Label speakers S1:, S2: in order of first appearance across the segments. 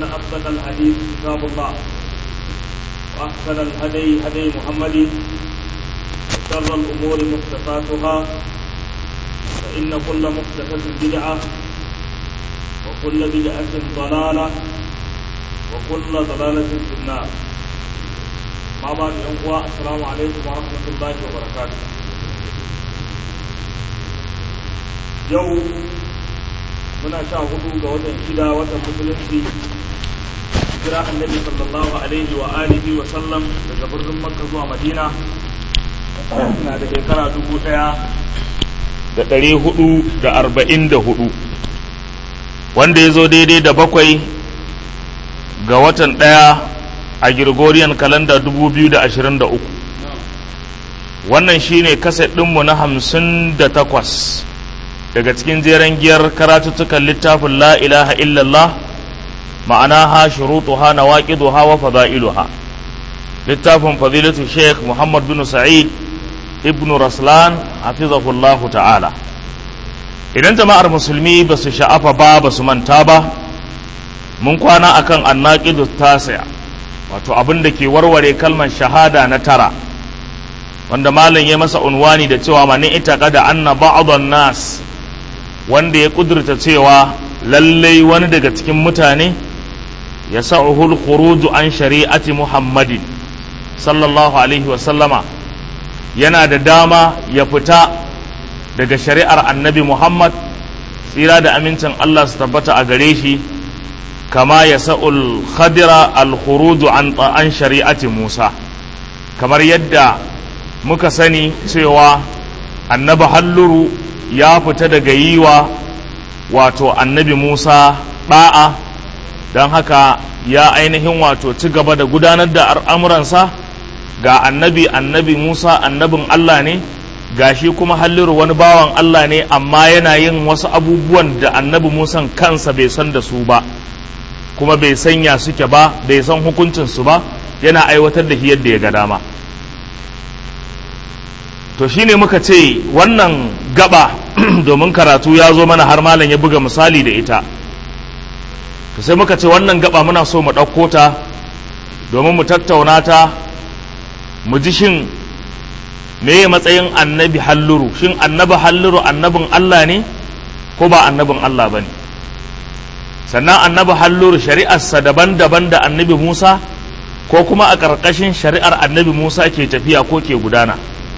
S1: فإن أصدق الحديث كتاب الله وأحسن الهدي هدي محمد وشر الأمور محدثاتها فإن كل محدثة بدعة وكل بدعة ضلالة وكل ضلالة في النار ما بعد أخوة السلام عليكم ورحمة الله وبركاته يوم muna sha hudu ga watan shida watan musulunci kira annabi sallallahu alaihi wa alihi wa sallam daga birnin makka zuwa madina na da shekara dubu daya da ɗari hudu da arba'in da hudu wanda ya zo daidai da bakwai ga watan ɗaya a Gregorian kalanda dubu biyu da ashirin da uku wannan shine kaset ɗinmu na hamsin da takwas daga cikin jeren giyar karatuttukan littafin la ilaha illallah ma'anaha shurutuha nawaqiduha wa fada'iluha littafin fadilatu sheikh muhammad bin sa'id ibn raslan hafizahullahu ta'ala idan jama'ar musulmi ba su sha'afa ba ba su manta ba mun kwana akan annaqidu tasi'a wato abin da ke warware kalmar shahada na tara wanda malam ya masa unwani da cewa mani ita kada anna ba'dhan nas wanda ya kudurta cewa lallai wani daga cikin mutane ya sa'uhul khuruju an shari'ati muhammadin sallallahu alaihi wasallama yana da dama ya fita daga shari'ar annabi muhammad tsira da amincin allah su tabbata a gare shi kama ya sa'ul khadira al khuruju an an shari'ati musa kamar yadda muka sani cewa annabi halluru ya fita daga yi wa wato annabi Musa ɗa'a don haka ya ainihin wato ci gaba da gudanar da al'amuransa ga annabi annabi Musa annabin Allah ne ga shi kuma halliru wani bawan Allah ne amma yana yin wasu abubuwan da annabi Musa kansa bai san da su ba kuma bai sanya suke ba bai san hukuncinsu ba yana aiwatar da yadda ya ga dama to shine muka ce wannan gaba domin karatu ya zo mana har malam ya buga misali da ita to sai muka ce wannan gaba muna so mu ɗauko ta domin mu tattauna ta mu ji shin meye matsayin annabi halluru shin annabi halluru annabin Allah ne ko ba annabin Allah ba ne sannan annabi halluru shari'arsa daban-daban da annabi Musa ko kuma a ƙarƙashin shari'ar annabi Musa ke tafiya ko ke gudana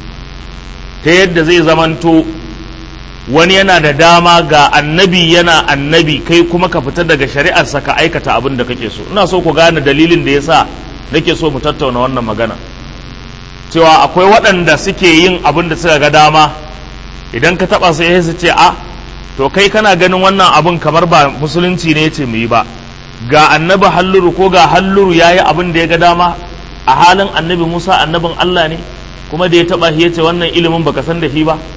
S1: ta yadda zai zamanto wani yana da dama ga annabi yana annabi kai kuma ka fita daga shari'arsa ka aikata abin da kake so ina so ku gane dalilin da yasa nake so mu tattauna wannan magana cewa akwai waɗanda suke yin abin da suka ga dama idan ka taɓa su su ce a to kai kana ganin wannan abin kamar ba musulunci ne ce mu yi ba ga annabi halluru ko ga halluru ya yi abin da ya ga dama a halin annabi musa annabin allah ne kuma da ya taba shi yace wannan ilimin baka san da shi ba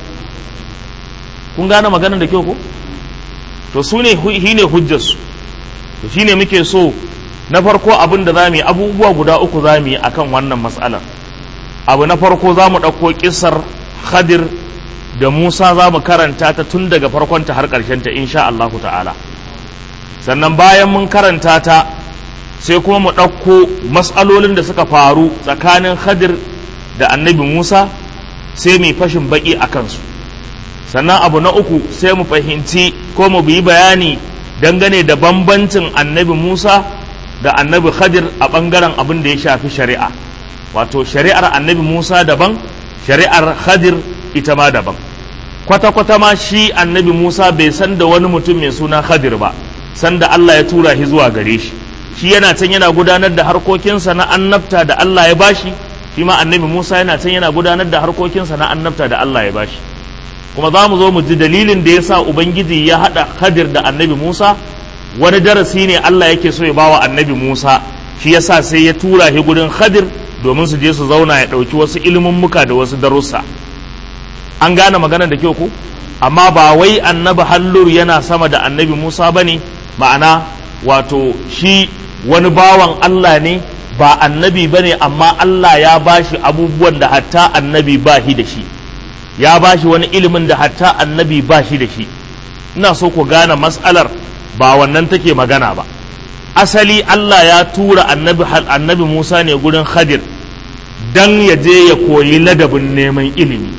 S1: kun gane maganar da kyau ko to su ne shi ne hujjarsu to shine muke so na farko abin da zamu yi abubuwa guda uku zamu yi akan wannan matsalar abu na farko zamu ɗauko kissar Khadir da Musa zamu karanta ta tun daga farkon ta har ƙarshen ta insha Allah ta'ala sannan bayan mun karanta ta sai kuma mu ɗauko matsalolin da suka faru tsakanin Khadir da annabi Musa sai mu fashin baki a kansu sannan abu na uku sai mu fahimci ko mu yi bayani dangane da bambancin annabi Musa da annabi Khadir a ɓangaren abin da ya shafi shari'a wato shari'ar annabi Musa daban shari'ar Khadir ita ma daban kwata-kwata ma shi annabi Musa bai san da wani mutum mai suna Khadir ba sanda Allah ya tura shi zuwa gare shi shi yana can yana gudanar da harkokinsa na annabta da Allah ya bashi shi ma annabi Musa yana can yana gudanar da harkokinsa na annabta da Allah ya bashi kuma za mu zo mu ji dalilin da ya sa Ubangiji ya haɗa Khadir da annabi Musa wani darasi ne Allah yake so ya bawa annabi Musa shi yasa sai ya tura shi gurin Khadir domin su je su zauna ya ɗauki wasu muka da wasu darussa an gane magana da kyau ko amma ba wai annabi hallur yana sama da annabi Musa bane ma'ana wato shi wani bawan Allah ne ba annabi bane amma Allah ya bashi abubuwan da hatta annabi ba shi da shi ya bashi wani ilimin da hatta annabi ba shi da shi ina so ku gane mas'alar ba wannan take magana ba asali Allah ya tura annabi annabi Musa ne gurin Khadir dan ya je ya koyi ladabin neman ilimi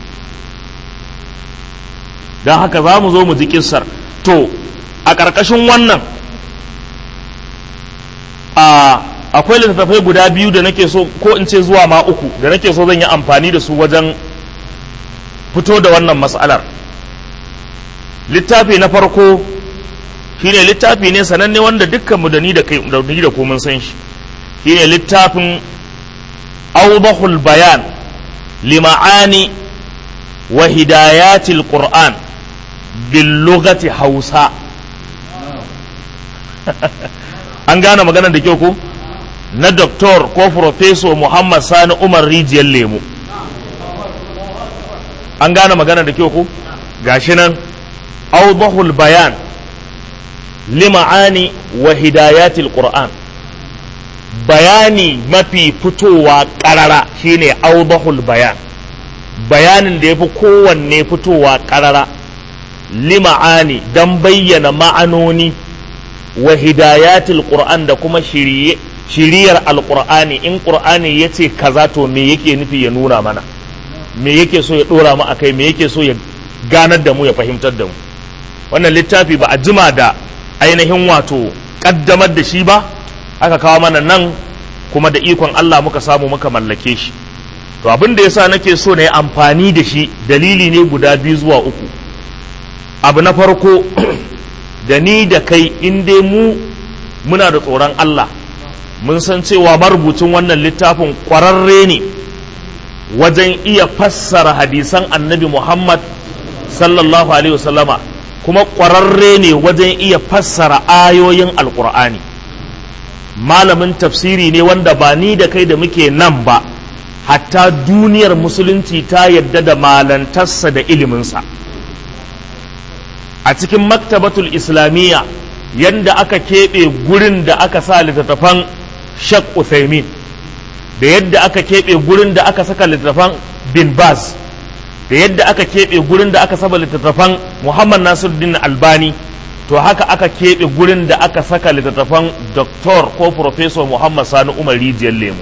S1: don haka za mu zo mu ji kissar to a ƙarƙashin wannan a akwai littattafai guda biyu da nake so ko in ce zuwa ma uku da nake so zan yi amfani da su wajen fito da wannan matsalar littafi na farko shine littafi ne sananne wanda dukkanmu da ni da kai da ni da ku mun san shi shine littafin awdahul bayan lima'ani wa hidayatil qur'an bil lughati hausa an gane maganar da kyau ko na doktor ko professor muhammad sani umar rijiyar lemu an gane maganar da kyau ko gashi nan awdahul bayan lima'ani wa hidayatil qur'an bayani mafi fitowa karara shine awdahul bayan bayanin da ya fi kowanne fitowa karara lima'ani don bayyana ma'anoni wa hidayatil qur'an da kuma shiriyar alqur'ani in qur'ani ya ce kaza to me yake nufi ya nuna mana me yake so ya dora mu akai me yake so ya ganar da mu ya fahimtar da mu wannan littafi ba a jima da ainihin wato kaddamar da shi ba aka kawo mana nan kuma da ikon Allah muka samu muka mallake shi to abin da yasa nake so na yi amfani da shi dalili ne guda biyu zuwa uku abu na farko da ni da kai in dai mu muna da tsoron Allah mun san cewa marubucin wannan littafin kwararre ne wajen iya fassara hadisan annabi Muhammad sallallahu alaihi wasallama kuma kwararre ne wajen iya fassara ayoyin alkur'ani malamin tafsiri ne wanda ba ni da kai da muke nan ba hatta duniyar musulunci ta yadda da malantarsa da iliminsa a cikin maktabatul islamiyya yadda aka keɓe gurin da aka sa littattafan shak uthaymin da yadda aka keɓe gurin da aka saka littattafan bin baz da yadda aka keɓe gurin da aka saba littattafan muhammad nasiruddin albani to haka aka keɓe gurin da aka saka littattafan doktor ko professor muhammad sani umar rijiyar lemu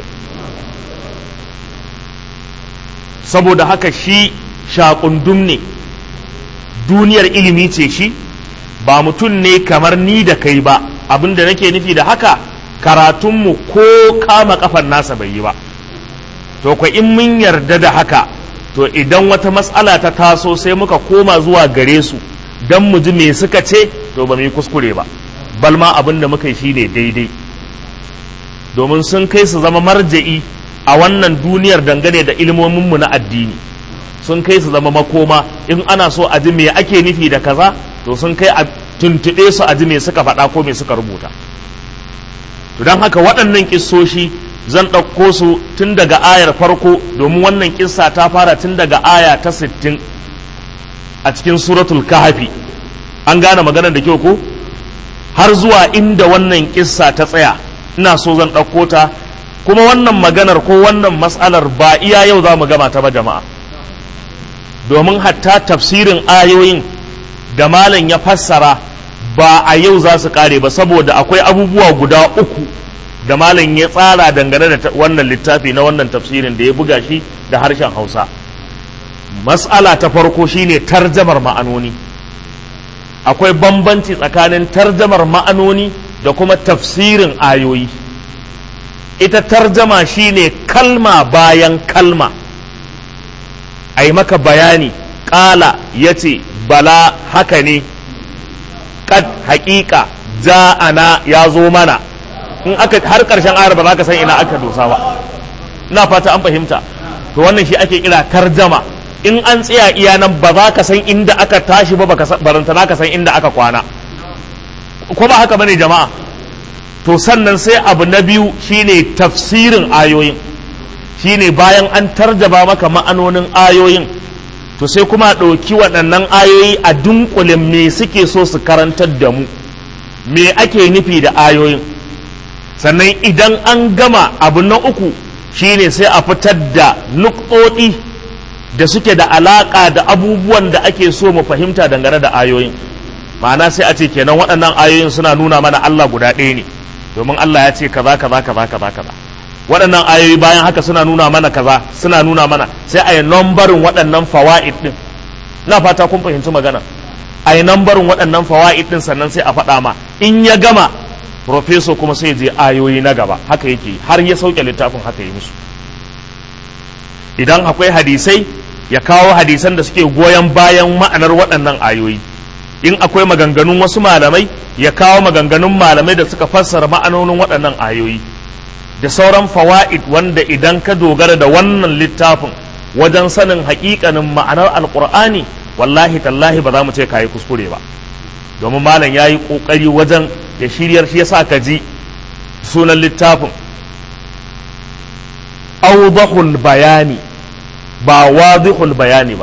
S1: saboda haka shi shakundum ne duniyar ilimi ce shi ba mutum ne kamar ni da kai ba abinda nake nufi da haka karatunmu ko kama kafan nasa bai yi ba to kwa in mun yarda da haka to idan wata matsala ta taso sai muka koma zuwa gare su don mu ji me suka ce to ba mu yi kuskure ba balma abin da muka yi shi ne daidai domin sun kai su zama marja'i a wannan duniyar dangane da ilmominmu na addini sun kai su zama makoma in ana so a ji me ake nufi da kaza to sun kai a tuntuɓe su a ji me suka faɗa ko me suka rubuta to don haka waɗannan kissoshi zan ɗauko su tun daga ayar farko domin wannan kissa ta fara tun daga aya ta sittin a cikin suratul kahafi an gane maganar da kyau ko har zuwa inda wannan kissa ta tsaya ina so zan ɗauko ta kuma wannan maganar ko wannan matsalar ba iya yau za mu gama ta ba jama'a domin hatta tafsirin ayoyin da malam ya fassara ba a yau za su kare ba saboda akwai abubuwa guda uku da malam ya tsara dangane da wannan littafi na wannan tafsirin da ya buga shi da harshen hausa mas'ala ta farko shine tarjamar ma'anoni akwai bambanci tsakanin tarjamar ma'anoni da kuma tafsirin ayoyi ita tarjama shine kalma bayan kalma a yi maka bayani ƙala ya ce bala haka ne kad haƙiƙa ja'ana ya zo mana in aka har ƙarshen ayar ba za ka san ina aka dosa ba ina fata an fahimta to wannan shi ake kira tarjama in an tsaya iya nan ba za ka san inda aka tashi ba baranta ka san inda aka kwana ko ba haka bane jama'a to sannan sai abu na biyu shine tafsirin ayoyin shine bayan an tarjaba maka ma'anonin ayoyin to sai kuma ɗauki waɗannan ayoyi a dunkule me suke so su karantar da mu me ake nufi da ayoyin sannan idan an gama abu na uku shine sai a fitar da nukɗoɗi da suke da alaƙa da abubuwan da ake so mu fahimta dangane da ayoyin ma'ana sai a ce kenan waɗannan ayoyin suna nuna mana Allah guda ɗaya ne domin Allah ya ce kaza kaza kaza kaza kaza waɗannan ayoyi bayan haka suna nuna mana kaza suna nuna mana sai a yi nambarin waɗannan fawa'id din na fata kun fahimci magana a yi nambarin waɗannan fawa'id din sannan sai a faɗa ma in ya gama profeso kuma sai je ayoyi na gaba haka yake har ya sauke littafin haka yi musu idan akwai hadisai ya kawo hadisan da suke goyon bayan ma'anar waɗannan ayoyi in akwai maganganun wasu malamai ya kawo maganganun malamai da suka fassara ma'anonin waɗannan ayoyi da sauran fawa'id wanda idan ka dogara da wannan littafin wajen sanin haƙiƙanin ma'anar alƙur'ani wallahi tallahi ba za mu ce ka yi kuskure ba domin malam ya yi ƙoƙari wajen ya shiryar shi yasa ka ji sunan littafin awdahul bayani ba wadihul bayani ba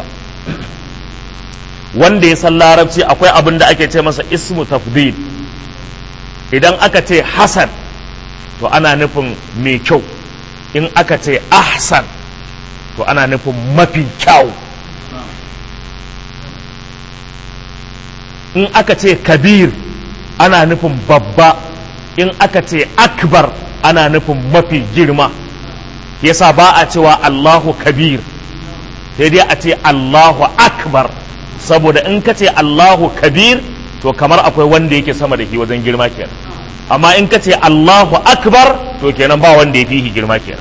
S1: wanda ya san larabci akwai abin da ake ce masa ismu tafdil idan aka ce hasan to ana nufin mai kyau in aka ce ahsan to ana nufin mafi kyau in aka ce kabir ana nufin babba in aka ce akbar ana nufin mafi girma yasa ba a cewa allahu kabir sai dai a ce allahu akbar saboda in ka ce allahu kabir to kamar akwai wanda yake sama da shi wajen girma kenan amma in ka ce allahu akbar to kenan ba wanda ya fi shi girma kenan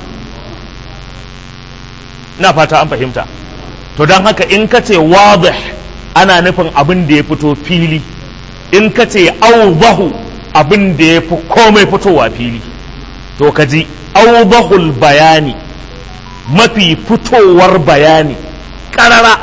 S1: ina fata an fahimta to don haka in ka ce wadih ana nufin abin da ya fito fili in ka ce aubahu abin da ya fi komai fitowa fili to ka ji aubahul bayani mafi fitowar bayani ƙarara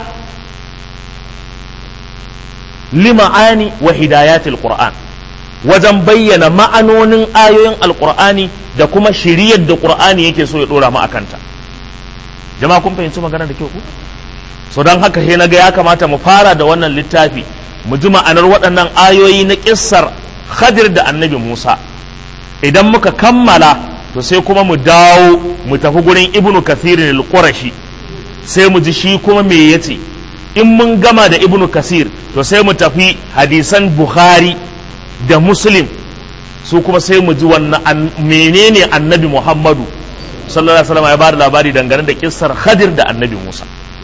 S1: lima'ani wa hidayatil qur'an wajen bayyana ma'anonin ayoyin alqur'ani da kuma shiriyar da qur'ani yake so ya dora mu akanta jama'a kun fahimci magana da kyau ku so don haka sai naga ya kamata mu fara da wannan littafi mu ji ma'anar waɗannan ayoyi na kissar Khadir da Annabi Musa idan muka kammala to sai kuma mu dawo mu tafi gurin Ibn Kathir al-Qurashi sai mu ji shi kuma me yace in mun gama da Ibn Kasir to sai mu tafi hadisan Bukhari da Muslim su kuma sai mu ji wannan menene Annabi Muhammadu sallallahu alaihi wasallam ya bada labari dangane da kissar Khadir da Annabi Musa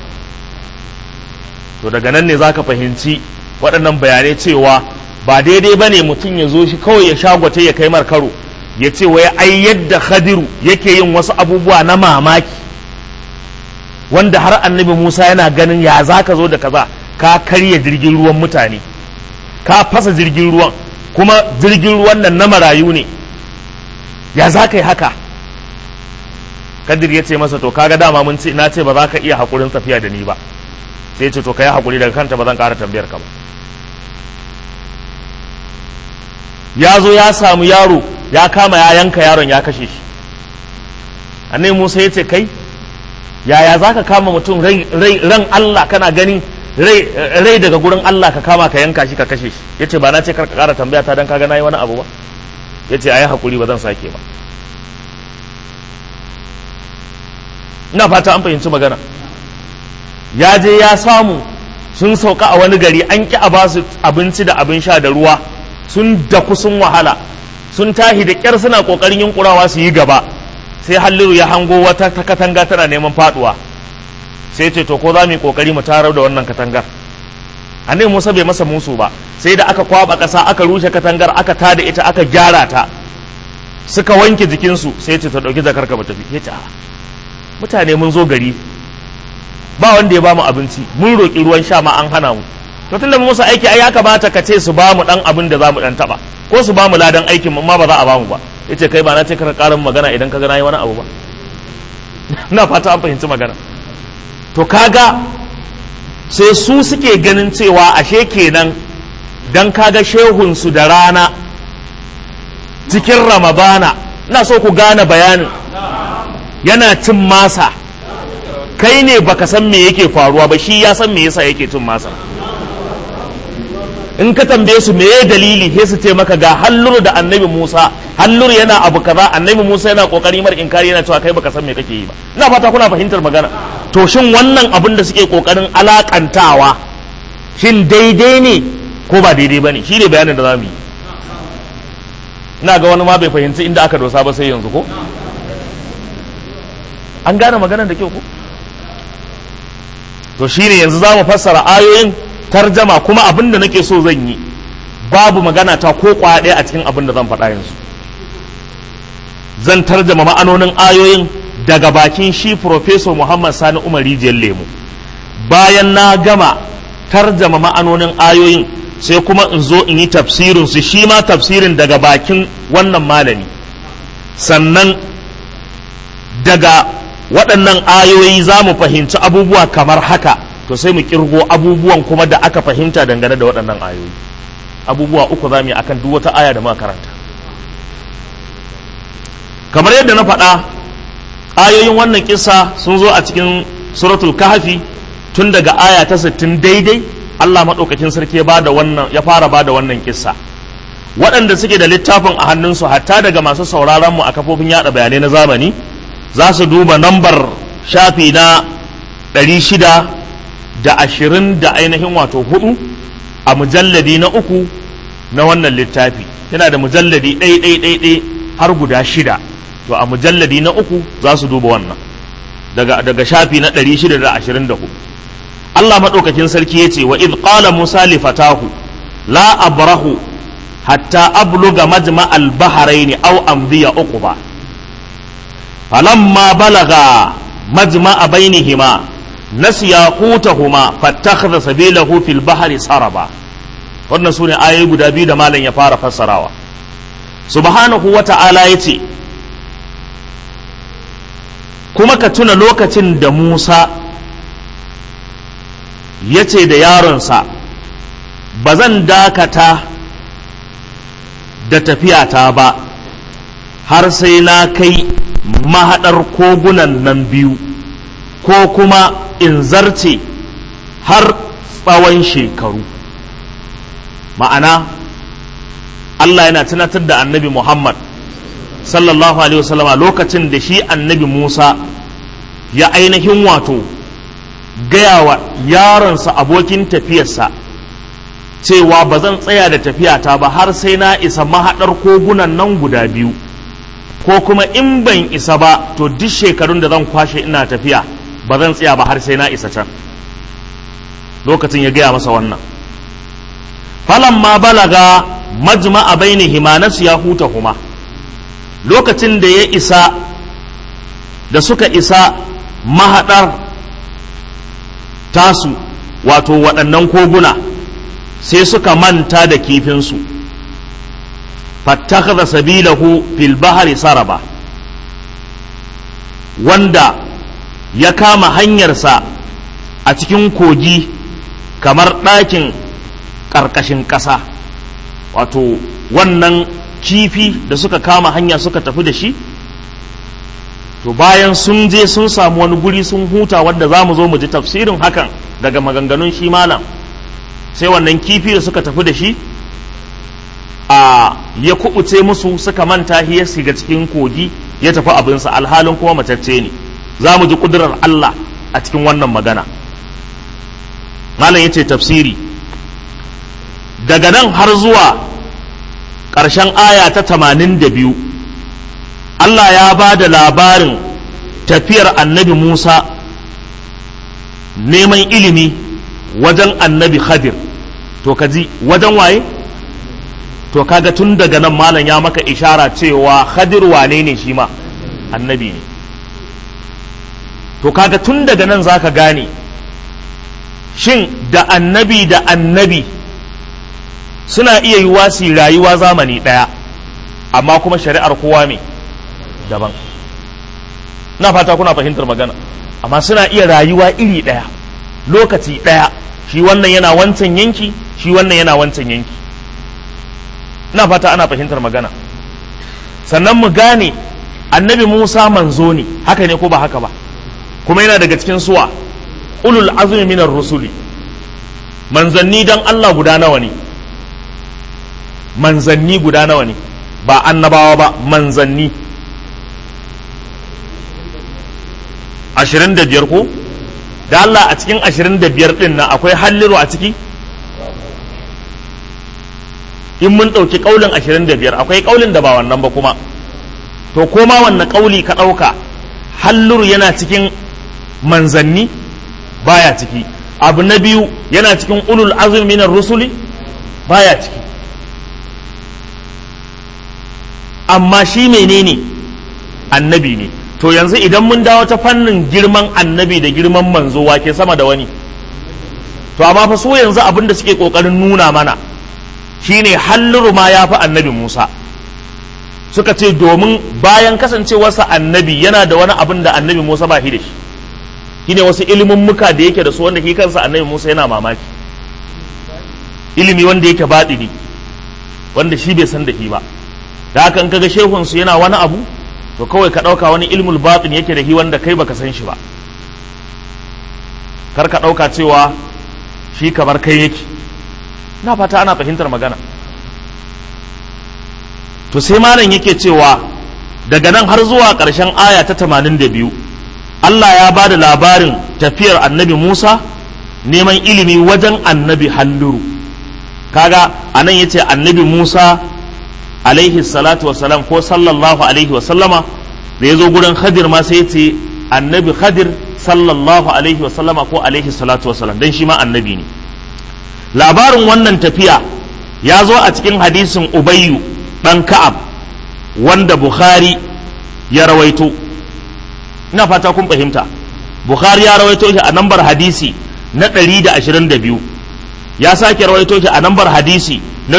S1: to daga nan ne zaka fahimci waɗannan bayanai cewa ba daidai ba ne mutum ya zo shi kawai ya shagwata ya kai karo ya ce wai ai yadda Khadiru yake yin wasu abubuwa na mamaki wanda har Annabi Musa yana ganin ya zaka zo da kaza ka karya jirgin ruwan mutane ka fasa jirgin ruwan kuma jirgin ruwan nan na marayu ne ya za ka yi haka kadir ya ce masa to kaga dama mun ce na ce ba za ka iya haƙurin tafiya da ni ba sai ce to ka yi haƙuri daga kanta ba zan ƙara tambayar ka ba ya zo ya samu yaro ya kama ya yanka yaron ya kashe shi annai musa ya ce kai yaya za ka kama mutum ran allah kana gani rai daga gurin allah ka kama ka yanka shi ka kashe shi ya ce ba na ce kar ka ƙara tambaya ta don kaga na yi wani abu ba ya ce a yi haƙuri ba zan sake ba ina fata an fahimci magana ya je ya samu sun sauka a wani gari an ƙi a basu abinci da abin sha da ruwa sun daku sun wahala sun tahi da ƙyar suna ƙoƙarin yunkurawa su yi gaba sai halliru ya hango wata ta katanga tana neman faduwa sai ce to ko za mu yi ƙoƙari mu tarar da wannan katangar annabi Musa bai masa musu ba sai da aka kwaba ƙasa aka rushe katangar aka tada ita aka gyara ta suka wanke jikinsu sai ce ta ɗauki jakar ka tafi ya ce mutane mun zo gari ba wanda ya bamu abinci mun roƙi ruwan sha ma an hana mu to tunda musu aiki ai ya kamata ka ce su bamu dan abin da zamu dan taba ko su bamu ladan aikin mu amma ba za a bamu ba yace kai ba na ce ka karin magana idan ka ga nayi wani abu ba ina fata an fahimci magana to kaga sai su suke ganin cewa ashe kenan dan kaga shehun su da rana cikin ramadana ina so ku gane bayanin yana cin masa kai ne baka san me yake faruwa ba shi ya san me yasa yake cin masa in ka tambaye su meye dalili sai su ce maka ga halluru da annabi Musa halluru yana abu kaza annabi Musa yana kokari mar inkari yana cewa kai baka san me kake yi ba ina fata kuna fahimtar magana to shin wannan abin da suke kokarin alakantawa shin daidai ne ko ba daidai bane shi ne bayanin da zamu yi ina ga wani ma bai fahimci inda aka dosa ba sai yanzu ko an gane maganar da kyau ko to shine yanzu za mu fassara ayoyin tarjama kuma abin da nake so zan yi babu magana ta ko kwaɗe a cikin abin da zan faɗa yanzu zan tarjama ma'anonin ayoyin daga bakin shi Professor Muhammad Sani Umar Rijiyar Lemu bayan na gama tarjama ma'anonin ayoyin sai kuma in zo in yi tafsirin su shi ma tafsirin daga bakin wannan malami sannan daga waɗannan ayoyi za mu fahimci abubuwa kamar haka to sai mu kirgo abubuwan kuma da aka fahimta dangane da waɗannan ayoyi abubuwa uku za mu yi akan duk wata aya da muka karanta kamar yadda na faɗa ayoyin wannan kisa sun zo a cikin suratul kahfi tun daga aya ta 60 daidai Allah maɗaukakin sarki ya bada wannan ya fara bada wannan kissa waɗanda suke da littafin a hannunsu hatta daga masu sauraron mu a kafofin yada bayanai na zamani za su duba nambar shafi na 600 da ashirin da ainihin wato hudu a mujalladi na uku na wannan littafi yana da mujalladi ɗai ɗai ɗai ɗai har guda shida to a mujalladi na uku za su duba wannan daga, daga shafi na 624 Allah maɗaukakin sarki ya ce wa idh qala Musa li fatahu la abrahu hatta abluga majma al-bahrayn aw amdiya uquba falamma balaga majma bainihima nasiya hutahuma fattakhadha sabilahu fil bahri saraba wannan sune ayoyi guda biyu da malam ya fara fassarawa subhanahu wata'ala yace kuma ka tuna lokacin da Musa ya ce da yaronsa ba zan dakata da tafiyata ba har sai na kai mahaɗar kogunan nan biyu ko kuma in zarce har tsawon shekaru ma'ana Allah yana tunatar da annabi Muhammad sallallahu alaihi wasallama lokacin da shi annabi Musa ya ainihin wato gaya wa yaronsa abokin tafiyarsa cewa ba zan tsaya da tafiyata ba har sai na isa mahaɗar kogunan nan guda biyu ko kuma in ban isa ba to duk shekarun da zan kwashe ina tafiya ba zan tsaya ba har sai na isa can lokacin ya gaya masa wannan falamma balaga majma'a bainihima nasu ya huta huma lokacin da ya isa da suka isa mahaɗar tasu wato waɗannan koguna sai suka manta da kifinsu fattakhadha sabilahu fil bahri saraba wanda ya kama hanyarsa a cikin kogi kamar ɗakin ƙarƙashin ƙasa wato wannan kifi da suka kama hanya suka tafi da shi to bayan sun je sun samu wani guri sun huta wanda za mu zo mu ji tafsirin hakan daga maganganun shi malam sai wannan kifi da suka tafi da shi a ya kubuce musu suka manta ya shiga cikin kogi ya tafi abinsa alhalin kuma matacce ne za mu ji kudurar Allah a cikin wannan magana malam ya ce tafsiri daga nan har zuwa ƙarshen aya ta tamanin da biyu Allah ya ba da labarin tafiyar annabi Musa neman ilimi wajen annabi Khadir to kaji wajen waye to kaga tun daga nan malam ya maka ishara cewa Khadir wane ne shi ma annabi ne to kaga tun daga nan zaka gane shin da annabi da annabi suna iya yi wasi rayuwa zamani ɗaya amma kuma shari'ar kowa ne daban na fata kuna fahimtar magana amma suna iya rayuwa iri ɗaya lokaci ɗaya shi wannan yana wancan yanki shi wannan yana wancan yanki na fata ana fahimtar magana sannan mu gane annabi musa manzo ne haka ne ko ba haka ba kuma yana daga cikin suwa ulul azumi minar rusuli manzanni dan allah guda nawa ne manzanni guda nawa ne ba annabawa ba manzanni ashirin da biyar ko da Allah a cikin ashirin da biyar ɗin nan akwai halliru a ciki in mun ɗauki ƙaulin ashirin da biyar akwai ƙaulin da ba wannan ba kuma to koma wanne ƙauli ka ɗauka halluru yana cikin manzanni baya ciki abu na biyu yana cikin ulul azumi minar rusuli baya ciki amma shi menene annabi ne to yanzu idan mun dawo ta fannin girman annabi da girman manzo wake sama da wani to amma fa su yanzu abin da suke kokarin nuna mana shine halluru ma ya fi annabi Musa suka ce domin bayan kasancewarsa annabi yana da wani abin da annabi Musa ba shi da shi shine wasu ilimin muka da yake da su wanda shi kansa annabi Musa yana mamaki ilimi wanda yake baɗini wanda shi bai san da shi ba da haka in kaga shehun su yana wani abu to kawai ka ɗauka wani ilmul batin yake da shi wanda kai baka san shi ba kar ka ɗauka cewa shi kamar kai yake na fata ana fahimtar magana to sai malam yake cewa daga nan har zuwa ƙarshen aya ta 82 Allah ya ba da labarin tafiyar annabi Musa neman ilimi wajen annabi halluru kaga anan yace annabi Musa alaihi salatu wasalam ko sallallahu alaihi wasallama da ya zo gurin khadir ma sai ce annabi khadir sallallahu alaihi wasallama ko alaihi salatu wasalam dan shi ma annabi ne labarin wannan tafiya ya zo a cikin hadisin ubayyu dan ka'ab wanda bukhari ya rawaito ina fata kun fahimta bukhari ya rawaito shi a nambar hadisi na 122 ya sake rawaito shi a nambar hadisi na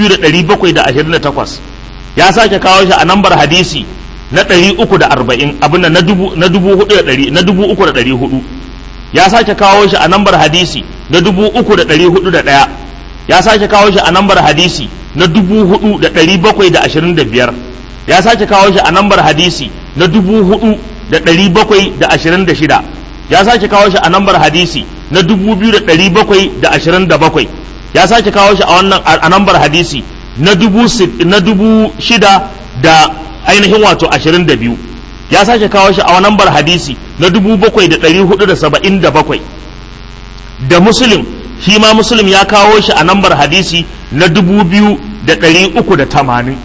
S1: 2728 ya sake kawo shi a nambar hadisi na 340 abin na dubu na dubu hudu da ɗari na dubu uku da ɗari hudu ya sake kawo shi a nambar hadisi na dubu uku da ɗari hudu da ɗaya ya sake kawo shi a nambar hadisi na dubu hudu da ɗari bakwai da ashirin da biyar ya sake kawo shi a nambar hadisi na dubu hudu da ɗari bakwai da ashirin da shida ya sake kawo shi a nambar hadisi na dubu biyu da ɗari bakwai da ashirin da bakwai ya sake kawo shi a wannan a nambar hadisi na dubu na dubu shida da ainihin wato ashirin da biyu ya sake kawo shi a nambar hadisi na dubu bakwai da ɗari hudu da saba'in da bakwai da muslim shi ma muslim ya kawo shi a nambar hadisi na dubu biyu da ɗari uku da tamanin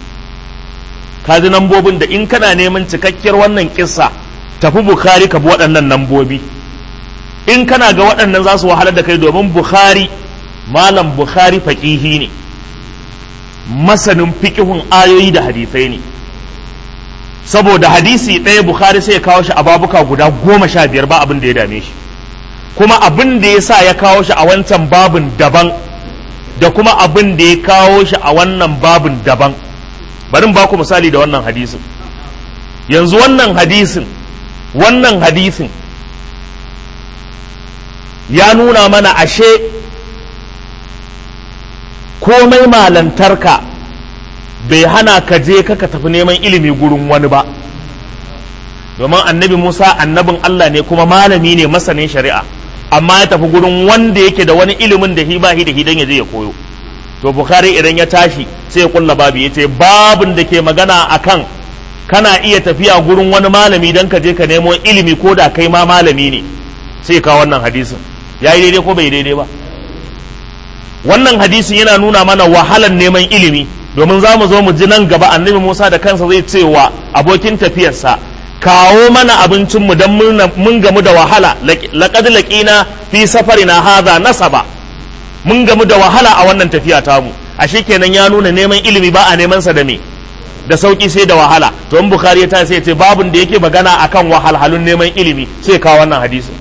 S1: kaji nambobin da in kana neman cikakkiyar wannan kissa tafi bukhari ka bi waɗannan nambobi in kana ga waɗannan za su wahalar da kai domin bukhari malam bukhari faƙihi ne masanin fiƙihun ayoyi da hadisai ne saboda hadisi ɗaya bukhari sai ya kawo shi a babuka guda goma sha biyar ba abin da ya dame shi kuma abin da ya sa ya kawo shi a wancan babin daban da kuma abin da ya kawo shi a wannan babin daban bari ba ku misali da wannan hadisin yanzu wannan hadisin wannan hadisin ya nuna mana ashe komai malantarka bai hana ka je ka tafi neman ilimi gurin wani ba domin annabi musa annabin allah ne kuma malami ne masanin shari'a amma ya tafi gurin wanda yake da wani ilimin da hi ba hi da hi dan ya je ya koyo to bukhari idan ya tashi sai ya kulla babu ya ce babin da ke magana akan kana iya tafiya gurin wani malami dan ka je ka nemo ilimi ko da kai ma malami ne sai ka wannan hadisin ya yi daidai ko bai daidai ba wannan hadisin yana nuna mana wahalan neman ilimi domin za mu zo mu ji nan gaba annabi musa da kansa zai ce wa abokin tafiyarsa kawo mana abincinmu don mun gamu da wahala laƙad laƙina fi safarina haza nasaba mun gamu da wahala a wannan tafiya tamu ashe kenan ya nuna neman ilimi ba a neman sa da me da sauki sai da wahala to in bukhari ya ta sai ce babun da yake magana akan wahalhalun neman ilimi sai kawo wannan hadisin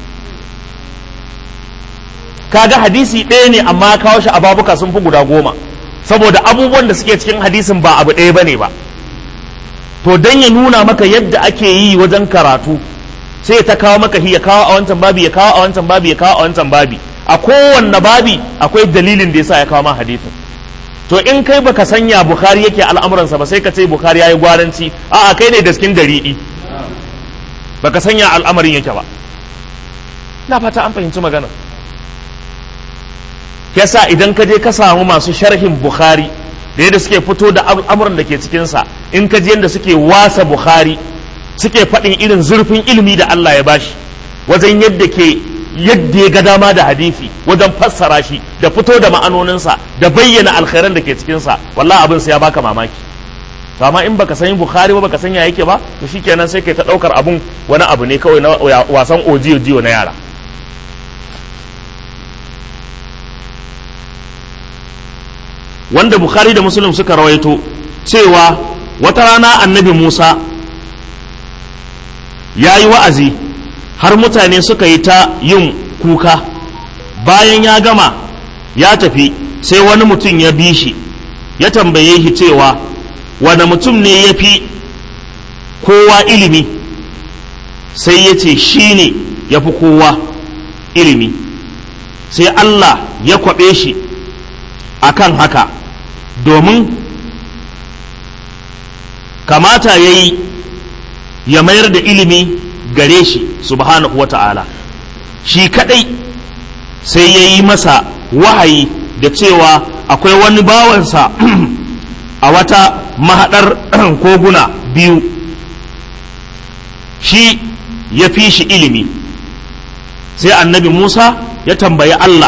S1: kaga hadisi ɗaya ne amma kawo shi a babuka sun fi guda goma saboda abubuwan da suke cikin hadisin ba abu ɗaya bane ba to dan ya nuna maka yadda ake yi wajen karatu sai ta kawo maka ya kawo a wancan babi ya kawo a wancan babi ya kawo a wancan babi a kowanne babi akwai dalilin da yasa ya kawo ma hadisin to in kai baka sanya bukhari yake al'amuransa ba sai ka ce bukhari yayi gwaranci a'a kai ne daskin dariɗi baka sanya al'amarin yake ba na fata an fahimci magana yasa idan ka je ka samu masu sharhin bukhari da yadda suke fito da al'amuran da ke cikinsa in ka ji yadda suke wasa bukhari suke faɗin irin zurfin ilimi da Allah ya bashi wajen yadda ke yadda ya ga dama da hadisi wajen fassara shi da fito da ma'anoninsa da bayyana alkhairan da ke cikinsa wallahi abin sai ya baka mamaki to amma in baka san bukhari ba baka san ya yake ba to shikenan sai kai ta daukar abun wani abu ne kawai na wasan ojiyo jiyo na yara wanda bukhari da muslim suka rawaito cewa wata rana annabi musa ya yi wa'azi har mutane suka yi ta yin kuka bayan ya gama ya tafi sai wani mutum ya bi shi ya tambaye shi cewa wani mutum ne ya fi kowa ilimi sai ya ce shi ne ya fi kowa ilimi sai Allah ya kwaɓe shi akan haka domin kamata ya yi ya mayar da ilimi gare shi subhanahu wa ta'ala shi kadai sai ya yi masa wahayi da cewa akwai wani bawansa a wata mahaɗar koguna biyu shi ya fi shi ilimi sai annabi musa ya tambayi allah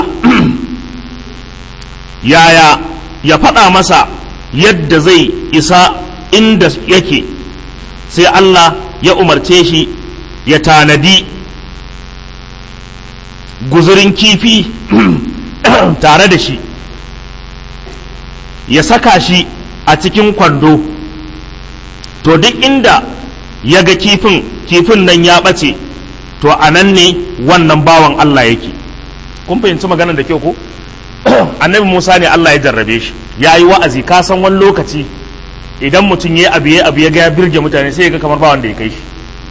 S1: yaya ya faɗa masa yadda zai isa inda yake sai allah ya umarce shi ya tanadi guzurin kifi tare da shi ya saka shi a cikin kwando to duk inda ya ga kifin kifin nan ya ɓace to a nan ne wannan bawan Allah yake kun fahimci magana da kyau ko annabi Musa ne Allah ya jarrabe shi ya yi wa'azi ka san wani lokaci idan mutum ya abu ya abu ya ga ya birge mutane sai ya ga kamar ba wanda ya kai shi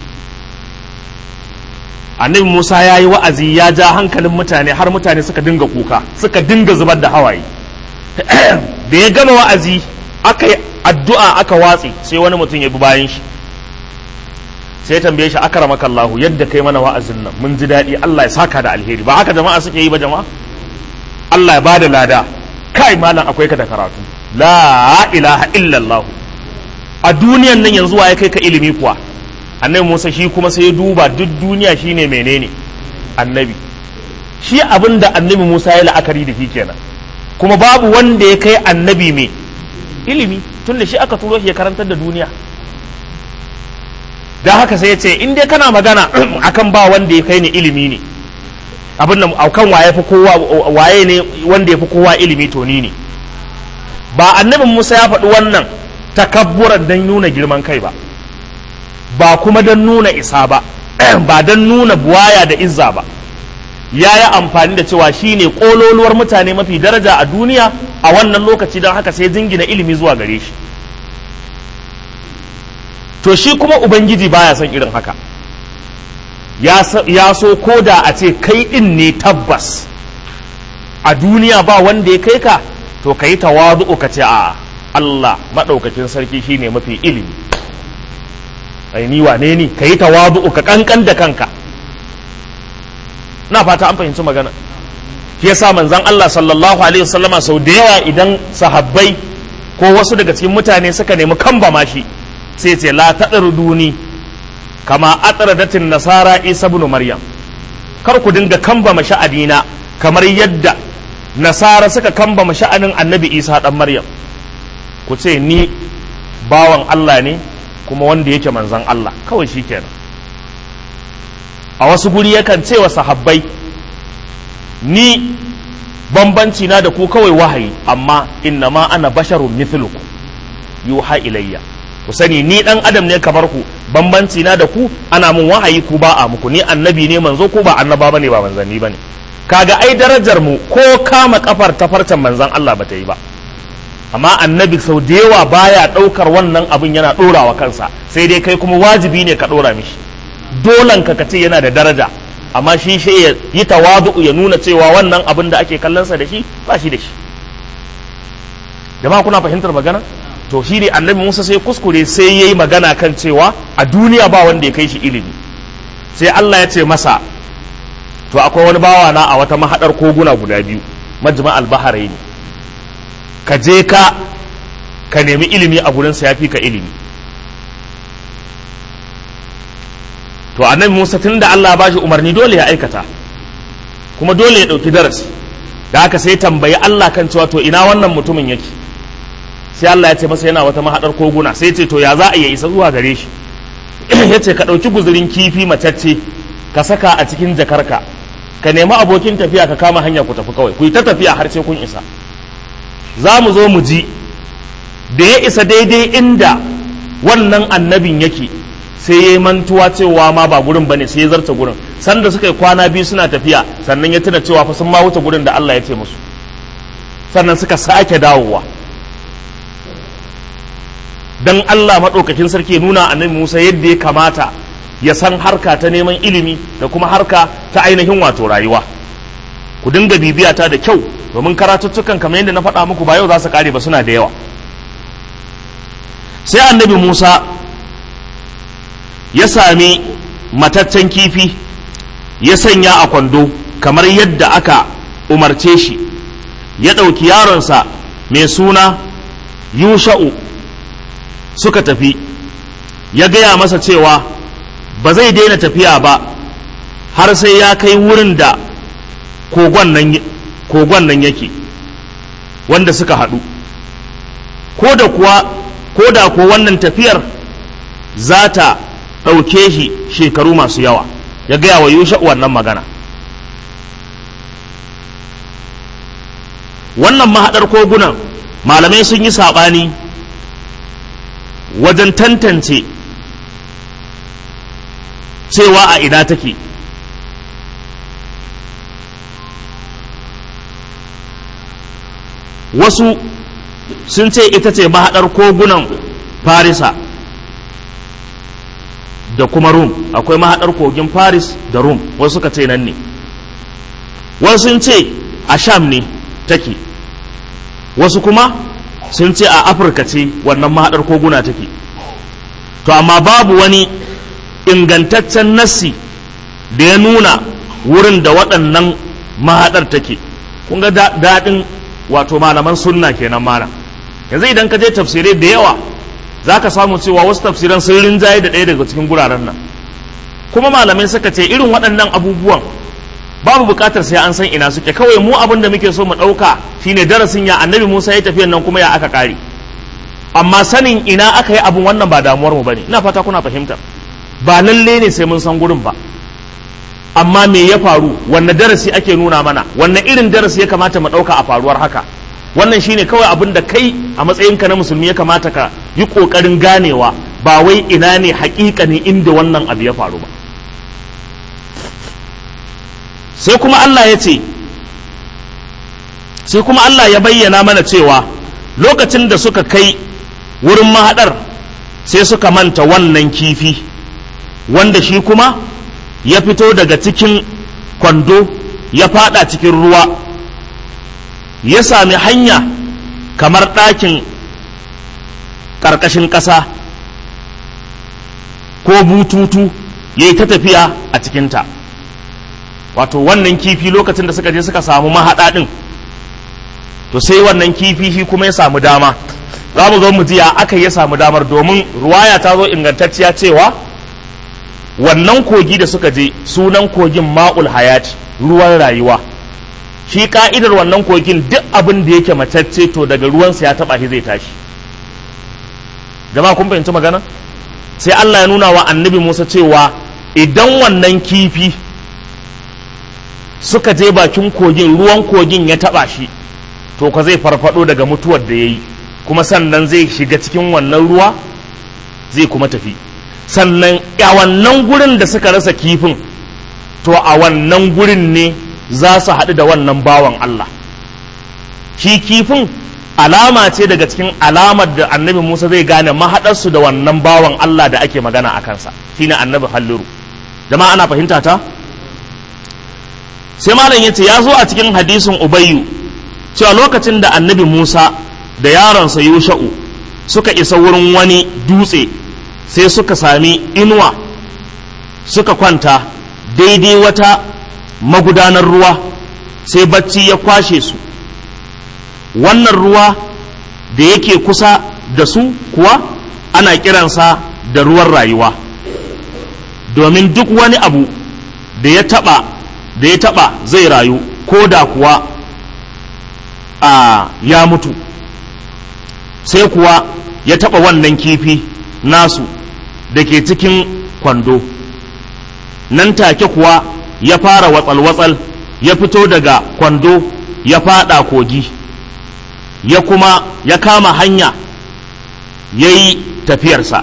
S1: annabi Musa ya yi wa'azi ya ja hankalin mutane har mutane suka dinga kuka suka dinga zubar da hawaye da ya gama wa'azi aka yi addu'a aka watsi sai wani mutum ya bi bayan shi sai tambaye shi akramaka Allah yadda kai mana wa'azin nan mun ji daɗi Allah ya saka da alheri ba haka jama'a suke yi ba jama'a Allah ya bada lada kai malam akwai ka da karatu la ilaha illallah a duniyan nan yanzu wa ya kai ka ilimi kuwa annabi Musa shi kuma sai ya duba duk duniya shine menene annabi shi abin da annabi Musa ya la'akari da shi kenan kuma babu wanda ya kai annabi mai ilimi tun da shi aka turo shi ya karantar da duniya don haka sai ya ce in dai kana magana akan ba wanda ya kai ni ilimi ne abin da akan waye fi kowa waye ne wanda ya fi kowa ilimi to ni ne ba annabin Musa ya faɗi wannan takabburan don nuna girman kai ba ba kuma don nuna isa ba ba don nuna buwaya da izza ba ya yi amfani da cewa shi ne ƙololuwar mutane mafi daraja a duniya a wannan lokaci don haka sai jingina ilimi zuwa gare shi to shi kuma ubangiji baya son irin haka ya so ko da a ce kai ɗin ne tabbas a duniya ba wanda ya kai ka to ka yi tawazu'u ka ce a Allah maɗaukakin sarki shine mafi ilimi ai ni wane ni ka yi tawazu'u ka kankan da kanka na fata an fahimci magana shi yasa manzon Allah sallallahu alaihi wasallama sau da yawa idan sahabbai ko wasu daga cikin mutane suka nemi kamba mashi sai ce la duni kama atradatin nasara isa ibn maryam kar ku dinga kamba sha'anina kamar yadda nasara suka kamba sha'anin annabi isa dan maryam ku ce ni bawan Allah ne kuma wanda yake manzon Allah kawai shikenan a wasu guri yakan ce wa sahabbai ni bambanci na da ku kawai wahayi amma inna ma ana basharun mithluku yuha ilayya ku sani ni dan adam ne kamar ku bambanci na da ku ana mun wahayi ku ba a muku ni annabi ne manzo ko ba annaba bane ba manzanni bane kaga ai darajar mu ko kama kafar tafarcan manzan Allah bata yi ba amma annabi sau da yawa baya daukar wannan abin yana dorawa kansa sai dai kai kuma wajibi ne ka dora mishi dolan ka kace yana da daraja amma shi shi ya yi tawadu ya nuna cewa wannan abin da ake kallonsa da shi ba shi da shi jama'a kuna fahimtar magana to shi ne annabi musa sai kuskure sai ya yi magana kan cewa a duniya ba wanda ya kai shi ilimi sai allah ya ce masa to akwai wani bawa na a wata mahaɗar koguna guda biyu majma albaharai ne ka je ka ka nemi ilimi a gurinsa ya fi ka ilimi to annabi Musa tun da Allah ba shi umarni dole ya aikata kuma dole ya ɗauki darasi da haka sai tambayi Allah kan cewa to ina wannan mutumin yake sai Allah ya ce masa yana wata mahaɗar koguna sai ce to ya za a iya isa zuwa gare shi ya ce ka ɗauki guzurin kifi macacce ka saka a cikin jakarka ka nemi abokin tafiya ka kama hanya ku tafi kawai ku yi ta tafiya har sai kun isa za mu zo mu ji da ya isa daidai inda wannan annabin yake sai ya yi mantuwa cewa ma ba gurin bane sai ya zarta gurin sanda suka yi kwana biyu suna tafiya sannan ya tuna cewa fa sun ma wuce gurin da Allah ya ce musu sannan suka sake dawowa dan Allah maɗaukakin sarki nuna annabi Musa yadda ya kamata ya san harka ta neman ilimi da kuma harka ta ainihin wato rayuwa ku dinga bibiya ta da kyau domin karatuttukan kamar yadda na faɗa muku ba yau za su kare ba suna da yawa sai annabi Musa ya sami mataccen kifi ya sanya a kwando kamar yadda aka umarce shi ya ɗauki yaronsa mai suna yusha'u suka tafi ya gaya masa cewa ba zai daina tafiya ba har sai ya kai wurin da kogon nan yake wanda suka haɗu ko da kuwa ko da ko wannan tafiyar za ta ɗauke shi shekaru masu yawa ya gaya wa yusha wannan magana wannan mahaɗar kogunan malamai sun yi saɓani wajen tantance cewa a ina take wasu sun ce ita ce mahaɗar kogunan farisa da kuma rum akwai mahaɗar kogin faris da rum wasu suka ce nan ne wasu sun ce a sham ne take wasu kuma sun ce a afirka ce wannan mahaɗar koguna take to amma babu wani ingantaccen nassi da ya nuna wurin da waɗannan mahaɗar take kun ga daɗin wato malaman sunna kenan malam yanzu idan ka je tafsirai da yawa za ka samu cewa wasu tafsiran sun rinjaye da ɗaya daga cikin guraren nan kuma malamai suka ce irin waɗannan abubuwan babu buƙatar sai an san ina suke kawai mu abin da muke so mu ɗauka shine darasin ya annabi musa ya tafiyan nan kuma ya aka ƙare amma sanin ina aka yi abin wannan ba damuwar mu bane ina fata kuna fahimtar ba lalle ne sai mun san gurin ba amma me ya faru wanne darasi ake nuna mana wanne irin darasi ya kamata mu ɗauka a faruwar haka wannan shine kawai abin da kai a matsayinka na musulmi ya kamata ka yi ƙoƙarin ganewa ba wai ina ne ne inda wannan abu ya faru ba sai kuma Allah ya ce sai kuma Allah ya bayyana mana cewa lokacin da suka kai wurin mahaɗar sai suka manta wannan kifi wanda shi kuma ya fito daga cikin kwando ya fada cikin ruwa ya sami hanya kamar ɗakin ƙarƙashin ƙasa ko bututu ya yi ta tafiya a cikinta wato wannan kifi lokacin da suka je suka samu mahaɗa ɗin to sai wannan kifi shi kuma ya samu dama za mu zo mu ji ya aka ya samu damar domin ruwaya ta zo ingantacciya cewa wannan kogi da suka je sunan kogin ma'ul hayati ruwan rayuwa shi ka'idar wannan kogin duk abin da yake matacce to daga ruwansa ya taba shi zai tashi jama'a kun fahimci magana sai Allah ya nuna wa annabi Musa cewa idan wannan kifi suka je bakin kogin ruwan kogin ya taba shi to ka zai farfado daga mutuwar da ya yi kuma sannan zai shiga cikin wannan ruwa zai kuma tafi sannan a wannan gurin da suka rasa kifin to a wannan gurin ne za su haɗu da wannan bawan Allah shi kifin alama ce daga cikin alamar da annabi Musa zai gane mahaɗarsu da wannan bawan Allah da ake magana a kansa shine annabi halliru jama'a ana fahimta ta sai malam ya ce ya zo a cikin hadisin ubayyu cewa lokacin da annabi Musa da yaronsa Yusha'u suka isa wurin wani dutse sai suka sami inuwa suka kwanta daidai wata magudanar ruwa sai bacci ya kwashe su wannan ruwa da yake kusa da su kuwa ana kiransa da ruwan rayuwa domin duk wani abu da ya taɓa da ya taba zai rayu ko da kuwa a ya mutu sai kuwa ya taba wannan kifi nasu da ke cikin kwando nan take kuwa ya fara watsal-watsal ya fito daga kwando ya fada kogi ya kuma ya kama hanya ya yi tafiyarsa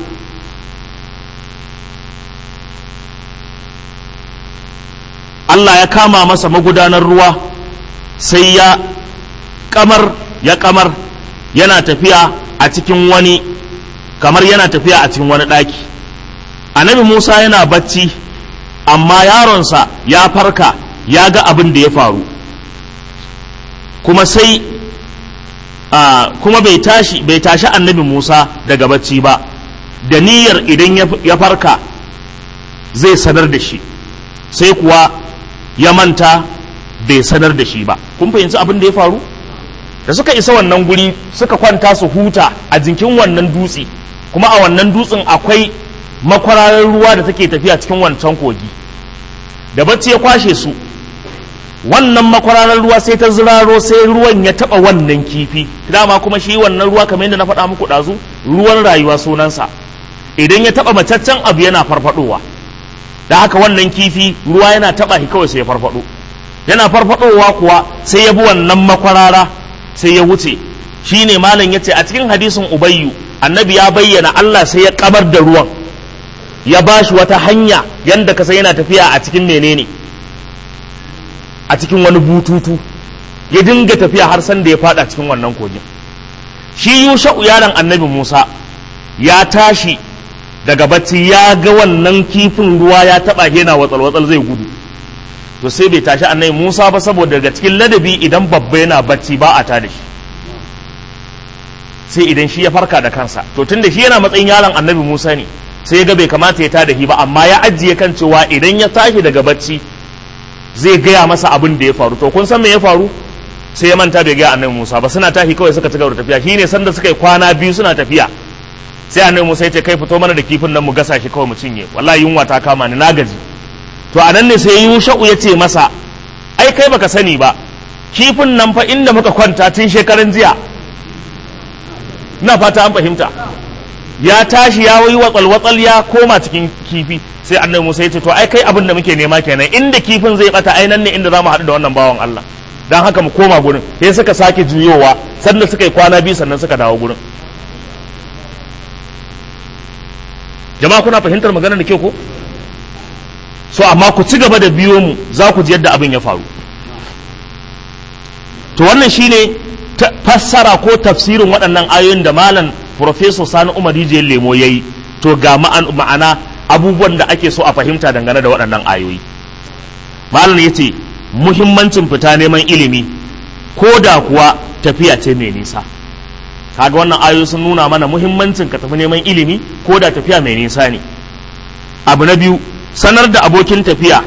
S1: Allah ya kama masa magudanar ruwa sai ya kamar ya kamar yana tafiya a cikin wani kamar yana tafiya a cikin wani ɗaki annabi Musa yana bacci amma yaronsa ya farka ya ga abin da ya faru kuma sai kuma bai tashi bai tashi annabi Musa daga bacci ba da niyyar idan ya farka zai sanar da shi sai kuwa ya manta bai sanar da shi ba kun fahimci abin da ya faru da suka isa wannan guri suka kwanta su huta a jinkin wannan dutse kuma a wannan dutsen akwai makwararar ruwa da take tafiya cikin wancan kogi da bacci ya kwashe su wannan makwararar ruwa sai ta ziraro sai ruwan ya taba wannan kifi dama kuma shi wannan ruwa kamar yadda na faɗa muku ɗazu ruwan rayuwa sunansa idan ya taba macaccen abu yana farfadowa da haka wannan kifi ruwa yana taba shi kawai sai ya farfado yana farfadowa kuwa sai ya bi wannan makwarara sai ya wuce shine malam yace a cikin hadisin ubayyu annabi ya bayyana Allah sai ya kabar da ruwan ya bashi wata hanya yanda ka sai yana tafiya a cikin menene a cikin wani bututu ya dinga tafiya har san da ya fada cikin wannan kogin shi yusha'u yaron annabi Musa ya tashi daga bacci ya ga wannan kifin ruwa ya taba yana watsal watsal zai gudu to sai bai tashi annabi Musa ba saboda daga cikin ladabi idan babba yana bacci ba a tada shi sai idan shi ya farka da kansa to tunda shi yana matsayin yaron annabi Musa ne sai ya ga bai kamata ya tada shi ba amma ya ajiye kan cewa idan ya tashi daga bacci zai gaya masa abin da ya faru to kun san me ya faru sai ya manta bai gaya annabi Musa ba suna tashi kawai suka ci gaba da tafiya shine sanda suka yi kwana biyu suna tafiya sai annabi Musa ya ce kai fito mana da kifin nan mu gasa shi kawai mu cinye wallahi yunwa ta kama ni na gaji to a nan ne sai Yusha'u ya ce masa ai kai baka sani ba kifin nan fa inda muka kwanta tun shekaran jiya na fata an fahimta ya tashi ya yi watsal watsal ya koma cikin kifi sai annabi Musa ya ce to ai kai abin da muke nema kenan inda kifin zai bata ai nan ne inda zamu haɗu da wannan bawan Allah dan haka mu koma gurin sai suka sake juyowa sannan suka yi kwana biyu sannan suka dawo gurin jama'a kuna fahimtar magana da kyau ko so amma ku ci gaba da biyo mu za ku ji yadda abin ya faru to wannan shine fassara ko tafsirin waɗannan ayoyin da malam Profesor Sani Umar Rijiyar Lemo ya yi to ga ma'ana abubuwan da ake so a fahimta dangane da waɗannan ayoyi malam ya ce muhimmancin fita neman ilimi ko da kuwa tafiya ce mai nisa kaga wannan ayoyi sun nuna mana muhimmancin ka tafi neman ilimi ko da tafiya mai nisa ne abu na biyu sanar da abokin tafiya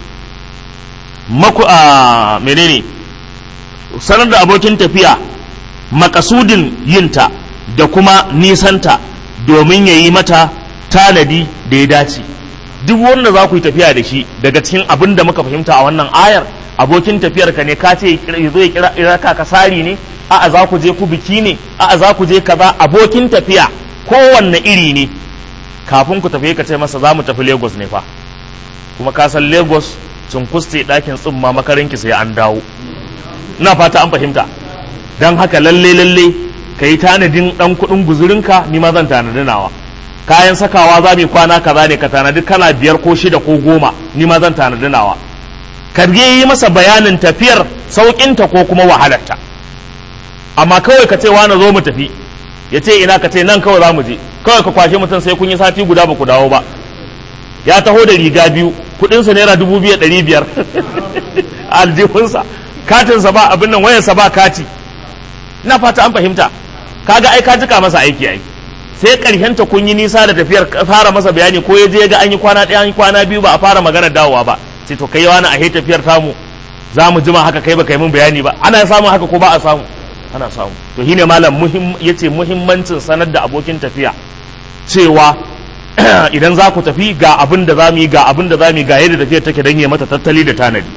S1: maku a menene sanar da abokin tafiya makasudin yinta da kuma nisanta domin ya yi mata tanadi da ya dace duk wanda za ku yi tafiya da shi daga cikin abin da muka fahimta a wannan ayar abokin tafiyar ka ne ka ce ya zo ya kira ka kasari ne a'a za ku je ku biki ne a'a za ku je kaza abokin tafiya kowanne iri ne kafin ku tafi ka ce masa za mu tafi lagos ne fa kuma ka san lagos cunkuste ɗakin tsumma makarinki sai an dawo ina fata an fahimta don haka lalle lalle ka yi tanadin ɗan kuɗin guzurinka ni ma zan tanadi nawa kayan sakawa za mu kwana kaza ne ka tanadi kala biyar ko shida ko goma ni ma zan tanadi nawa ka yi masa bayanin tafiyar sauƙinta ko kuma wahalarta amma kawai ka ce wani zo mu tafi ya ce ina ka ce nan kawai za mu je kawai ka kwashe mutum sai kun yi sati guda ba ku dawo ba ya taho da riga biyu kudinsa naira dubu biyu ɗari biyar aljihunsa katinsa ba abin nan wayarsa ba kati ina fata an fahimta kaga ai ka jika masa aiki ai sai karshenta kun yi nisa da tafiyar fara masa bayani ko ya je ga an yi kwana ɗaya an yi kwana biyu ba a fara magana dawowa ba sai to kai wani a tafiyar tamu za mu jima haka kai ba kai mun bayani ba ana samun haka ko ba a samu ana samu to shine malam muhim yace muhimmancin sanar da abokin tafiya cewa idan za ku tafi ga abin da za mu yi ga abin da za mu yi ga yadda tafiyar take don yi mata tattali da tanadi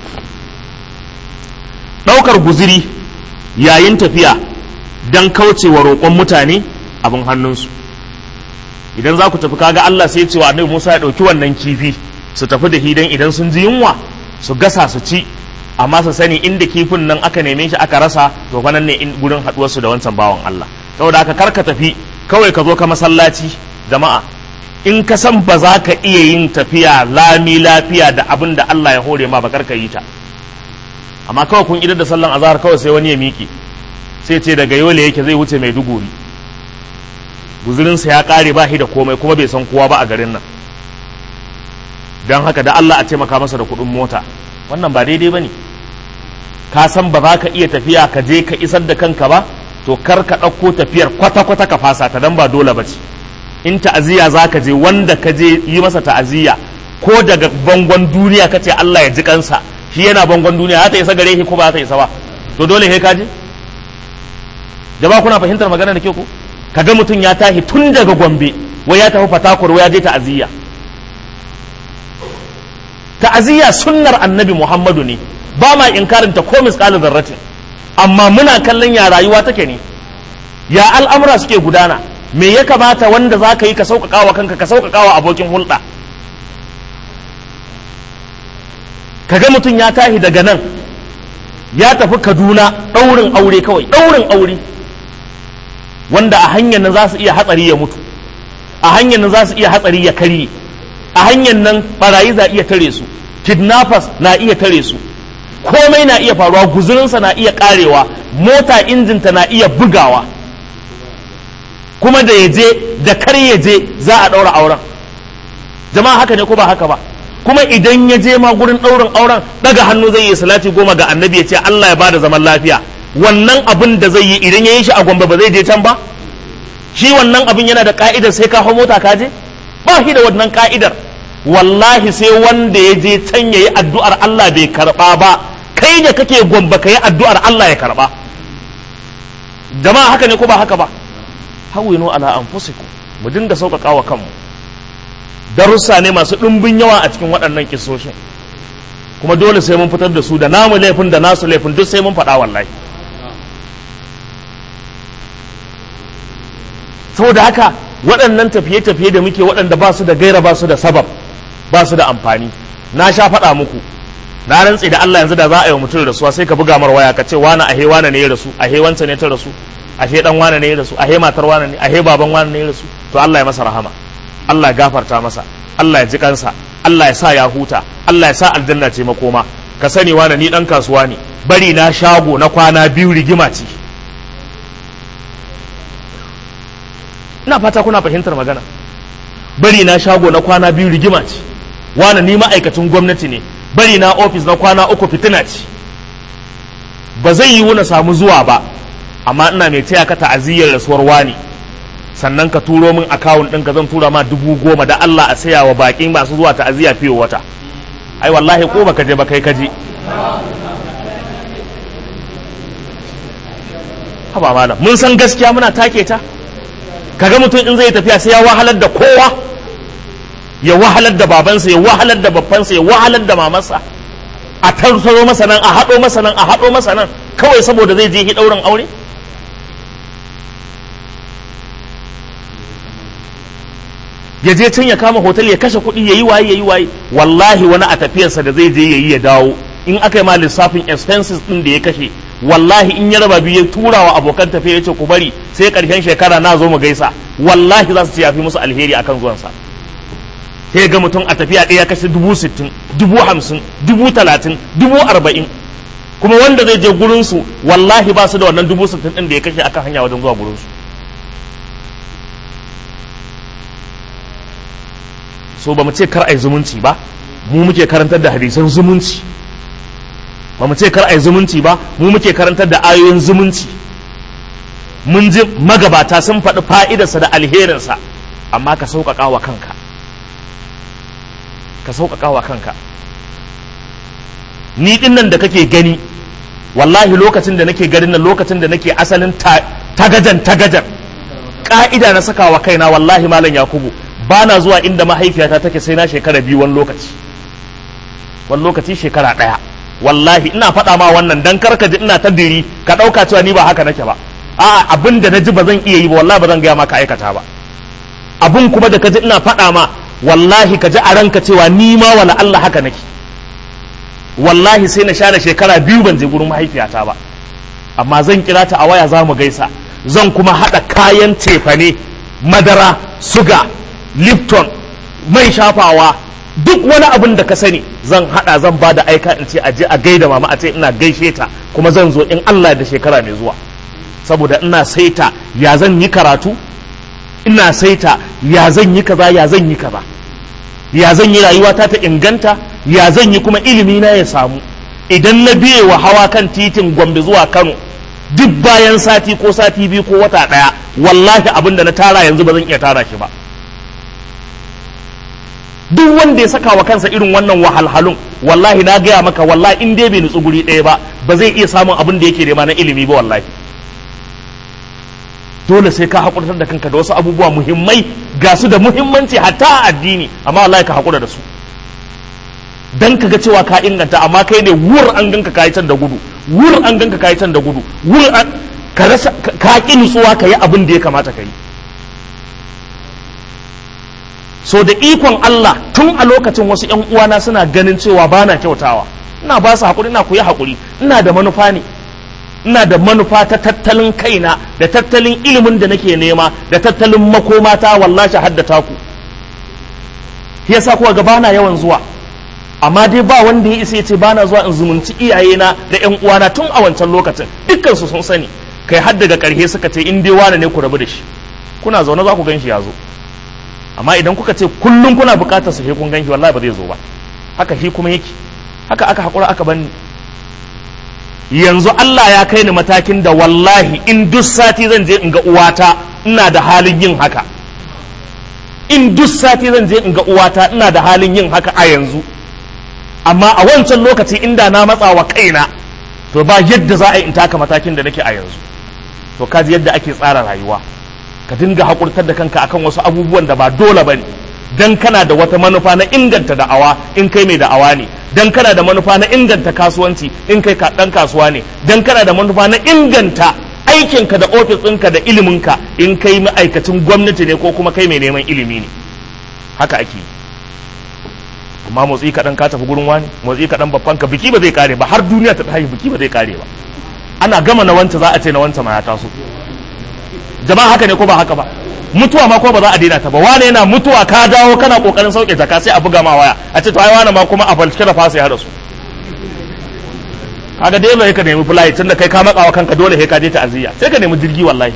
S1: ɗaukar guziri yayin tafiya don kaucewa roƙon mutane abin hannunsu idan za ku tafi kaga Allah sai cewa annabi Musa ya ɗauki wannan kifi su tafi da hidan idan sun ji yunwa su gasa su ci amma su sani inda kifin nan aka neme shi aka rasa to fa nan ne in gurin haɗuwarsu da wancan bawan Allah saboda haka kar ka tafi kawai ka zo ka masallaci jama'a in ka san ba za ka iya yin tafiya lami lafiya da abin da Allah ya hore ma ba kar ka yi ta amma kawai kun idar da sallan azhar kawai sai wani ya miƙe sai ce daga yole yake zai wuce mai duguri guzurinsa ya ƙare ba shi da komai kuma bai san kowa ba a garin nan don haka da Allah a taimaka masa da kuɗin mota wannan ba daidai ba ne ka san ba za ka iya tafiya ka je ka isar da kanka ba to kar ka ɗauko tafiyar kwata-kwata ka fasa ta dan ba dole ba ce in ta'aziyya za ka je wanda ka je yi masa ta'aziyya ko daga bangon duniya ka ce Allah ya ji kansa shi yana bangon duniya za ta isa gare shi ko ba za ta isa ba to dole he ka je jama'a kuna fahimtar magana da ke ko kaga mutum ya tashi tun daga gombe wai ya tafi fatakur wai ya je ta'aziyya ta'aziyya sunnar annabi muhammadu ne ba ma inkarin ta ko misqalu zarratin amma muna kallon ya rayuwa take ne ya al'amura suke gudana me ya kamata wanda za ka yi ka sauƙaƙa wa kanka ka sauƙaƙa wa abokin hulɗa kaga mutum ya tashi daga nan ya tafi kaduna ɗaurin aure kawai ɗaurin aure wanda a hanyar nan za su iya hatsari ya mutu a hanyar nan za su iya hatsari ya karye a hanyar nan barayi za iya tare su kidnappers na iya tare su komai na iya faruwa guzurinsa na iya karewa mota injinta na iya bugawa kuma da ya je da kar ya je za a ɗaura auren jama'a haka ne ko ba haka ba kuma idan ya je ma gurin ɗaurin auren daga hannu zai yi salati goma ga annabi ya ce Allah ya bada zaman lafiya wannan abin da zai yi idan ya yi shi a gombe ba zai je can ba shi wannan abin yana da ka'idar sai ka hau mota ka je ba shi da wannan ka'idar wallahi sai wanda ya je can ya yi addu'ar Allah bai karba ba kai da kake gombe ka yi addu'ar Allah ya karba jama'a haka ne ko ba haka ba hawinu ala anfusikum mu dinga sauƙaƙa wa kanmu darussa ne masu ɗumbin yawa a cikin waɗannan kisoshin kuma dole sai mun fitar da su da namu laifin da nasu laifin duk sai mun faɗa wallahi saboda haka waɗannan tafiye-tafiye da muke waɗanda ba su da gaira ba su da sabab ba su da amfani na sha faɗa muku na rantse da Allah yanzu da za a yi wa mutum rasuwa sai ka buga mar waya ka ce wani ahe wane ne ya rasu ahe wancan ne ta rasu ahe dan wane ne ya rasu ahe matar wane ne ahe baban wane ne ya rasu to Allah ya masa rahama Allah ya gafarta masa Allah ya ji kansa Allah ya sa ya huta Allah ya sa aljanna ce makoma ka sani wane ni dan kasuwa ne bari na shago na kwana biyu rigima ce ina fata kuna fahimtar magana bari na shago na kwana biyu rigima ce wane ni ma'aikacin gwamnati ne bari na ofis na kwana uku fitina ce ba zai yiwu na samu zuwa ba amma ina mai taya ka ta'aziyyar rasuwar wani sannan ka turo min akawun ɗin ka zan tura ma dubu goma da Allah a saya wa baƙin masu zuwa ta'aziyya fiye wata ai wallahi ko baka je ba kai ka je haba malam mun san gaskiya muna take ta kaga mutum in zai tafiya sai ya wahalar da kowa ya wahalar da babansa ya wahalar da babbansa ya wahalar da mamansa a tarsaro masa nan a haɗo masa nan a haɗo masa nan kawai saboda zai je hi ɗaurin aure ya je can ya kama hotel ya kashe kuɗi ya yi waye ya yi waye wallahi wani a tafiyarsa da zai je ya yi ya dawo in aka yi ma lissafin expenses ɗin da ya kashe wallahi in ya raba biyu ya tura wa abokan tafiya ya ce ku bari sai ƙarshen shekara na zo mu gaisa wallahi za su ce ya fi musu alheri akan zuwansa sai ga mutum a tafiya ɗaya kashe dubu sittin dubu hamsin dubu talatin dubu arba'in kuma wanda zai je gurinsu wallahi ba su da wannan dubu sittin ɗin da ya kashe akan hanya wajen zuwa gurinsu so ba mu ce kar a yi zumunci ba mu muke karantar da hadisan zumunci ba mu ce kar a yi zumunci ba mu muke karantar da ayoyin zumunci mun ji magabata sun faɗi fa'idarsa da alherinsa amma ka sauƙaƙa wa kanka ka sauƙaƙa wa kanka ni ɗin nan da kake gani wallahi lokacin da nake ganin nan lokacin da nake asalin tagajan tagajan ƙa'ida na saka wa kaina wallahi malam yakubu ba na zuwa inda mahaifiyata take sai na shekara biyu wani lokaci wani lokaci shekara ɗaya wallahi ina faɗa ma wannan dan karka ji ina ta diri ka ɗauka cewa ni ba haka nake ba a'a abin da na ji ba zan iya yi ba wallahi ba zan gaya maka aikata ba abin kuma da ka ji ina faɗa ma wallahi ka ji a ranka cewa ni ma wala Allah haka nake wallahi sai na share shekara biyu ban je gurin mahaifiyata ba amma zan kira ta a waya za mu gaisa zan kuma haɗa kayan cefane madara suga lipton mai shafawa duk wani abin da ka sani zan haɗa zan ba da aika in ce a je a gaida mama a ce ina gaishe ta kuma zan zo in Allah da shekara mai zuwa saboda ina saita ya zan yi karatu ina saita ya zan yi kaza ya zan yi kaza ya zan yi rayuwata ta inganta ya zan yi kuma ilimi na ya samu idan na biye wa hawa kan titin gombe zuwa kano duk bayan sati ko sati biyu ko wata ɗaya wallahi abin da na tara yanzu ba zan iya tara shi ba duk wanda ya saka wa kansa irin wannan wahalhalun wallahi na gaya maka wallahi in dai bai nutsu guri ɗaya ba ba zai iya samun abin da yake nema na ilimi ba wallahi dole sai ka haƙurtar da kanka da wasu abubuwa muhimmai ga su da muhimmanci hatta a addini amma wallahi ka haƙura da su dan ka ga cewa ka inganta amma kai ne wur an ganka kayi can da gudu wur an ganka kayi can da gudu wur an ka rasa ka ki nutsuwa ka yi abin da ya kamata ka yi so da ikon Allah tun a lokacin wasu ƴan uwana suna ganin cewa bana kyautawa ina ba su haƙuri ina ku yi haƙuri ina da manufa ne ina da manufa ta tattalin kaina da tattalin ilimin da nake nema da tattalin makomata wallahi haddata ku yasa kuwa ga bana yawan zuwa amma dai ba wanda ya isa ya ce bana zuwa in zumunci iyayena da ƴan uwana tun a wancan lokacin dukkan su sun sani kai har daga ƙarshe suka ce in dai wane ne ku rabu da shi kuna zaune za ku gan shi ya zo amma idan kuka ce kullum kuna buƙatar su sai kun gan shi wallahi ba zai zo ba haka shi kuma yake haka aka haƙura aka bani yanzu Allah ya kai ni matakin da wallahi in duk sati zan je in ga uwata ina da halin yin haka in duk sati zan je in ga uwata ina da halin yin haka a yanzu amma a wancan lokaci inda na matsa wa kaina to ba yadda za a yi in taka matakin da nake a yanzu to kaji yadda ake tsara rayuwa ka dinga haƙurtar da kanka akan wasu abubuwan da ba dole ba ne dan kana da wata manufa na inganta da'awa in kai mai da'awa ne dan kana da manufa na inganta kasuwanci in kai dan kasuwa ne dan kana da manufa na inganta aikinka da ofis ɗinka da iliminka in kai ma'aikacin gwamnati ne ko kuma kai mai neman ilimi ne haka ake yi amma motsi kaɗan ka tafi gurin wani motsi kaɗan babban ka biki ba zai kare ba har duniya ta tashi biki ba zai kare ba ana gama na wanta za a ce na wanta ma ya taso jama'a haka ne ko ba haka ba mutuwa ma ko ba za a daina ta ba wane yana mutuwa ka dawo kana kokarin sauke jaka sai a buga ma waya a ce to ai wane ma kuma a falcike da fasa ya hada su kaga dai bai ka nemi flight tunda kai ka matsawa kanka dole sai ka je ta'aziyya sai ka nemi jirgi wallahi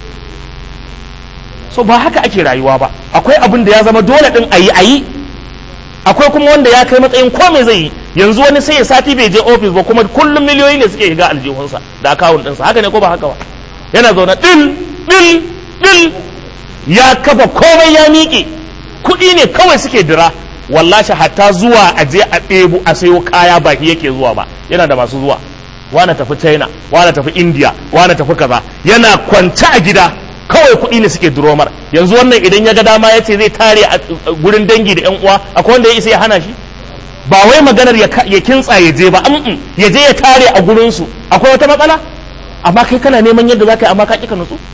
S1: so ba haka ake rayuwa ba akwai abin da ya zama dole din ayi ayi akwai kuma wanda ya kai matsayin komai zai yi yanzu wani sai ya sati bai je ofis ba kuma kullum miliyoyi ne suke shiga aljihunsa da akawun ɗinsa haka ne ko ba haka ba yana zaune dil dil dil ya kafa komai ya miƙe kuɗi ne kawai suke dira wallashi hatta zuwa a je a ɗebu a sayo kaya ba yake zuwa ba yana da masu zuwa wane tafi china wane tafi india wane tafi kaza yana kwance a gida kawai kuɗi ne suke duromar yanzu wannan idan ya ga dama ya ce zai tare a gurin dangi da yan uwa akwai wanda ya isa ya hana shi ba wai maganar ya kintsa ya je ba ya je ya tare a gurinsu akwai wata matsala amma kai kana neman yadda za ka yi amma ka ƙi ka nutsu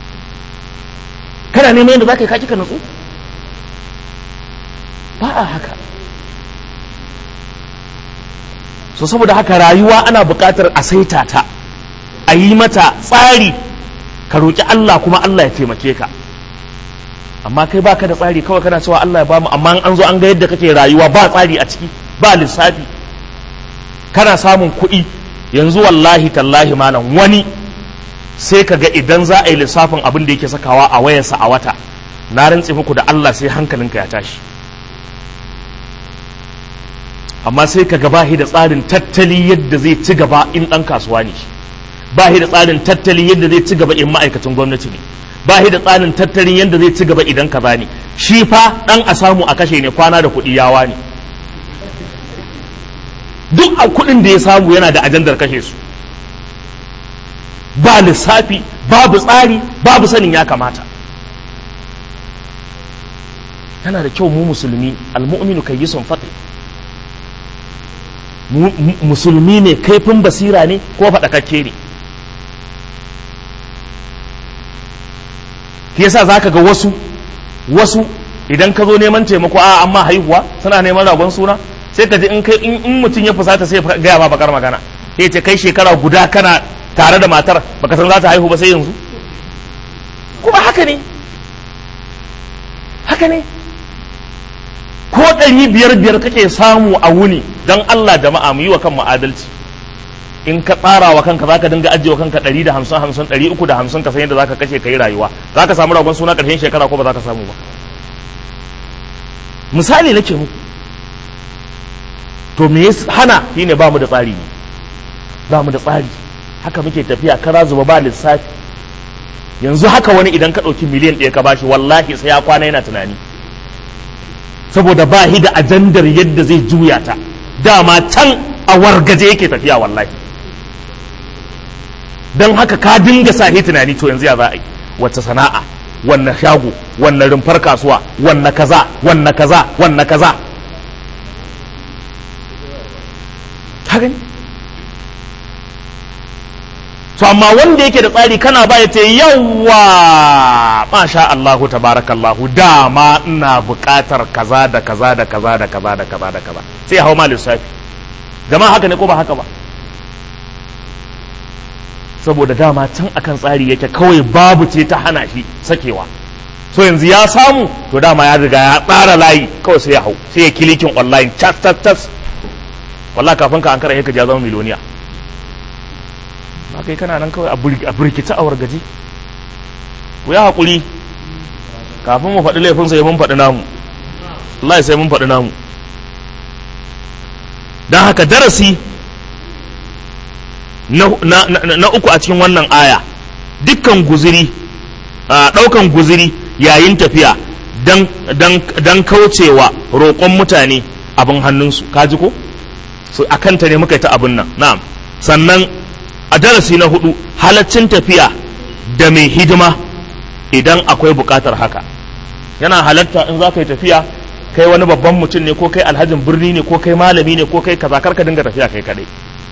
S1: kana neman yadda za ka yi kaki ka nutsu ba a haka so saboda haka rayuwa ana buƙatar a saita ta a yi mata tsari ka roƙi Allah kuma Allah ya taimake ka amma kai baka da tsari kawai kana cewa Allah ya bamu amma an zo an ga yadda kake rayuwa ba tsari a ciki ba lissafi kana samun kuɗi yanzu wallahi tallahi malam wani sai ka ga idan za a yi lissafin abin da yake sakawa a wayarsa a wata na rantse muku da Allah sai hankalinka ya tashi amma sai ka ga bahi da tsarin tattali yadda zai ci gaba in ɗan kasuwa ne bahi da tsarin tattali yadda zai ci gaba in ma'aikacin gwamnati ne bahi da tsarin tattalin yadda zai ci gaba idan kaza ne shi fa ɗan a samu a kashe ne kwana da kuɗi yawa ne duk a kuɗin da ya samu yana da ajandar kashe su ba lissafi babu tsari babu sanin ya kamata yana da kyau mu musulmi almu'minu kayyisun faqih musulmi ne kaifin basira ne ko faɗakakke ne yasa za ka ga wasu wasu idan ka zo neman taimako a amma haihuwa suna neman ragon suna sai ka ji in kai in mutum ya fusata sai gaya ma bakar magana sai ce kai shekara guda kana tare da matar baka san za ta haihu ba sai yanzu kuma haka ne haka ne ko ɗari biyar biyar kake samu a wuni don Allah jama'a mu yi wa kanmu adalci in ka tsara wa kanka zaka dinga ajiye wa kanka ɗari da hamsin hamsin ɗari uku da hamsin ka san yadda zaka kashe ka yi rayuwa zaka samu ragon suna ƙarshen shekara ko ba za ka samu ba misali nake muku to me ya hana shine ba mu da tsari ne ba mu da tsari haka muke tafiya kara zuba ba lissafi yanzu haka wani idan ka ɗauki miliyan ɗaya ka bashi wallahi sai ya kwana yana tunani saboda ba shi da ajandar yadda zai juya ta dama can a wargaje yake tafiya wallahi don haka ka dinga sa shi tunani to yanzu ya za a yi wacce sana'a wanne shago wanne rumfar kasuwa wanne kaza wanne kaza wanne kaza ka gani to amma wanda yake da tsari kana ba ya ce yawa masha Allahu tabarakallahu dama ina buƙatar kaza da kaza da kaza da kaza da kaza da kaza sai hau ma lissafi jama'a haka ne ko ba haka ba saboda dama can akan tsari yake kawai babu ce ta hana shi sakewa so yanzu ya samu to dama ya riga ya tsara layi kawai sai ya hau sai ya kilikin online tas tas tas wallahi kafin ka an kara ka ja zama miloniya ba kai kana nan kawai a birkita a wargaje ku ya haƙuri kafin mu faɗi laifin sai mun faɗi namu Allah sai mun faɗi namu don haka darasi na, uku a cikin wannan aya dukkan guziri ɗaukan guziri yayin tafiya don kaucewa roƙon mutane abin hannunsu kaji ko so a kanta ne muka yi ta abin nan na'am sannan a darasi na hudu halaccin tafiya da mai hidima idan akwai bukatar haka yana halatta in za ka yi tafiya kai wani babban mutum ne ko kai alhajin birni ne ko kai malami ne ko kai kaza ka dinga tafiya kai kadai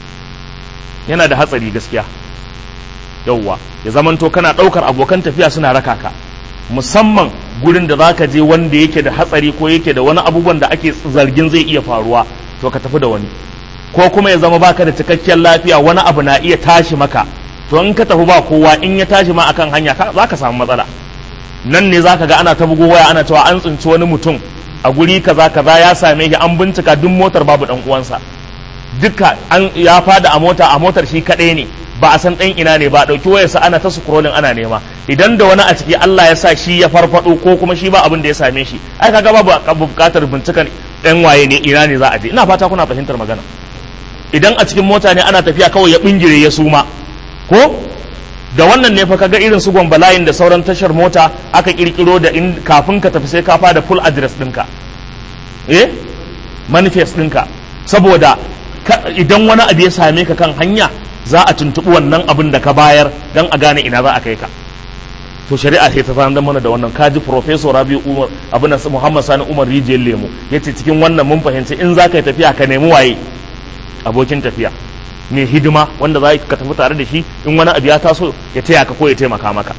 S1: yana da hatsari gaskiya yauwa ya zamanto kana daukar abokan tafiya suna raka ka musamman gurin da zaka je wanda yake da hatsari ko yake da wani abubuwan da ake zargin zai iya faruwa to ka tafi da wani ko kuma ya zama baka da cikakken lafiya wani abu na iya tashi maka to in ka tafi ba kowa in ya tashi ma akan hanya za ka samu matsala nan ne zaka ga ana ta bugo waya ana cewa an tsinci wani mutum a guri kaza kaza ya same shi an bincika duk motar babu dan uwansa duka an ya fada a mota a motar shi kadai ne ba a san dan ina ne ba dauki wayarsa ana ta scrolling ana nema idan da wani a ciki Allah ya sa shi ya farfado ko kuma shi ba abin da ya same shi ai kaga babu bukatar bincikan dan waye ne ina ne za a je ina fata kuna fahimtar magana idan a cikin mota ne ana tafiya kawai ya bingire ya suma ko da wannan ne fa kaga irin su gwambalayin da sauran tashar mota aka kirkiro da in kafin ka tafi sai ka fada full address ɗinka eh manifest ɗinka saboda idan wani abu ya same ka kan hanya za a tuntuɓi wannan abin da ka bayar don a gane ina za a kai ka to shari'a sai ta sanar mana da wannan kaji professor rabi umar abin muhammad sani umar rijiyar lemu yace cikin wannan mun fahimci in za ka yi tafiya ka nemi waye abokin tafiya mai hidima wanda za ka tafi tare da shi in wani abu ya taso ya taya ka ko ya taimaka maka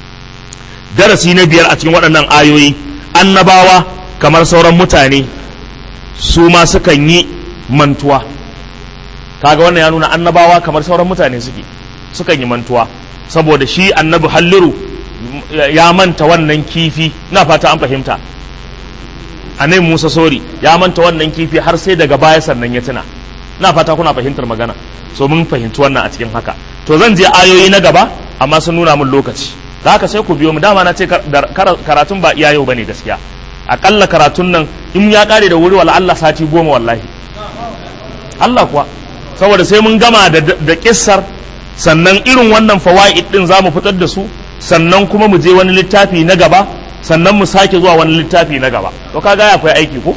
S1: darasi na biyar a cikin waɗannan ayoyi annabawa kamar sauran mutane su ma sukan yi mantuwa kaga wannan ya nuna annabawa kamar sauran mutane suke sukan yi mantuwa saboda shi annabi halliru ya manta wannan kifi na fata an fahimta annabi musa sori ya manta wannan kifi har sai daga baya sannan ya tuna na fata kuna fahimtar magana so mun fahimci wannan a cikin haka to zan je ayoyi na gaba amma sun nuna mun lokaci da haka sai ku biyo mu dama na ce karatun ba iya yau bane gaskiya akalla karatun nan in ya kare da wuri wala Allah sati goma wallahi Allah kuwa saboda sai mun gama da, da kissar sannan irin wannan fawaid din zamu fitar da su sannan kuma mu je wani littafi na gaba sannan mu sake zuwa wani littafi na gaba to kaga akwai aiki ko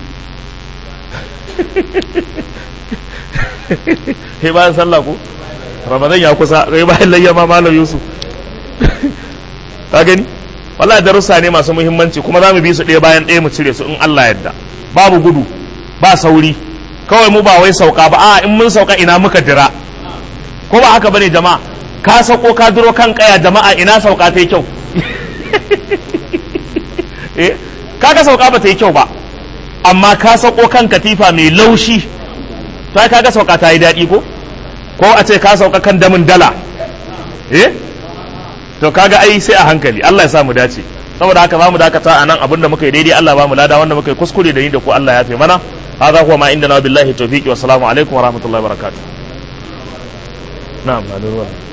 S1: sai bayan sallah ko ramadan ya kusa sai bayan layya ma malam yusuf ka gani wallahi darussa ne masu muhimmanci kuma za mu bi su ɗaya bayan ɗaya mu cire su in Allah yadda babu gudu ba sauri kawai mu ba wai sauka ba a in mun sauka ina muka jira ko ba haka bane jama'a ka sauko ka duro kan kaya jama'a ina sauka ta yi kyau eh kaga sauka ba ta yi kyau ba amma ka sauko kan katifa mai laushi to kaga sauka ta yi daɗi ko ko a ce ka sauka kan damin dala eh to kaga ai sai a hankali Allah ya sa mu dace saboda haka zamu dakata a nan abinda muka yi daidai Allah ba mu lada wanda muka yi kuskure da ni da ku Allah ya fi mana hadha huwa ma indana billahi tawfiqi wa salamu alaikum wa rahmatullahi wa barakatuh na'am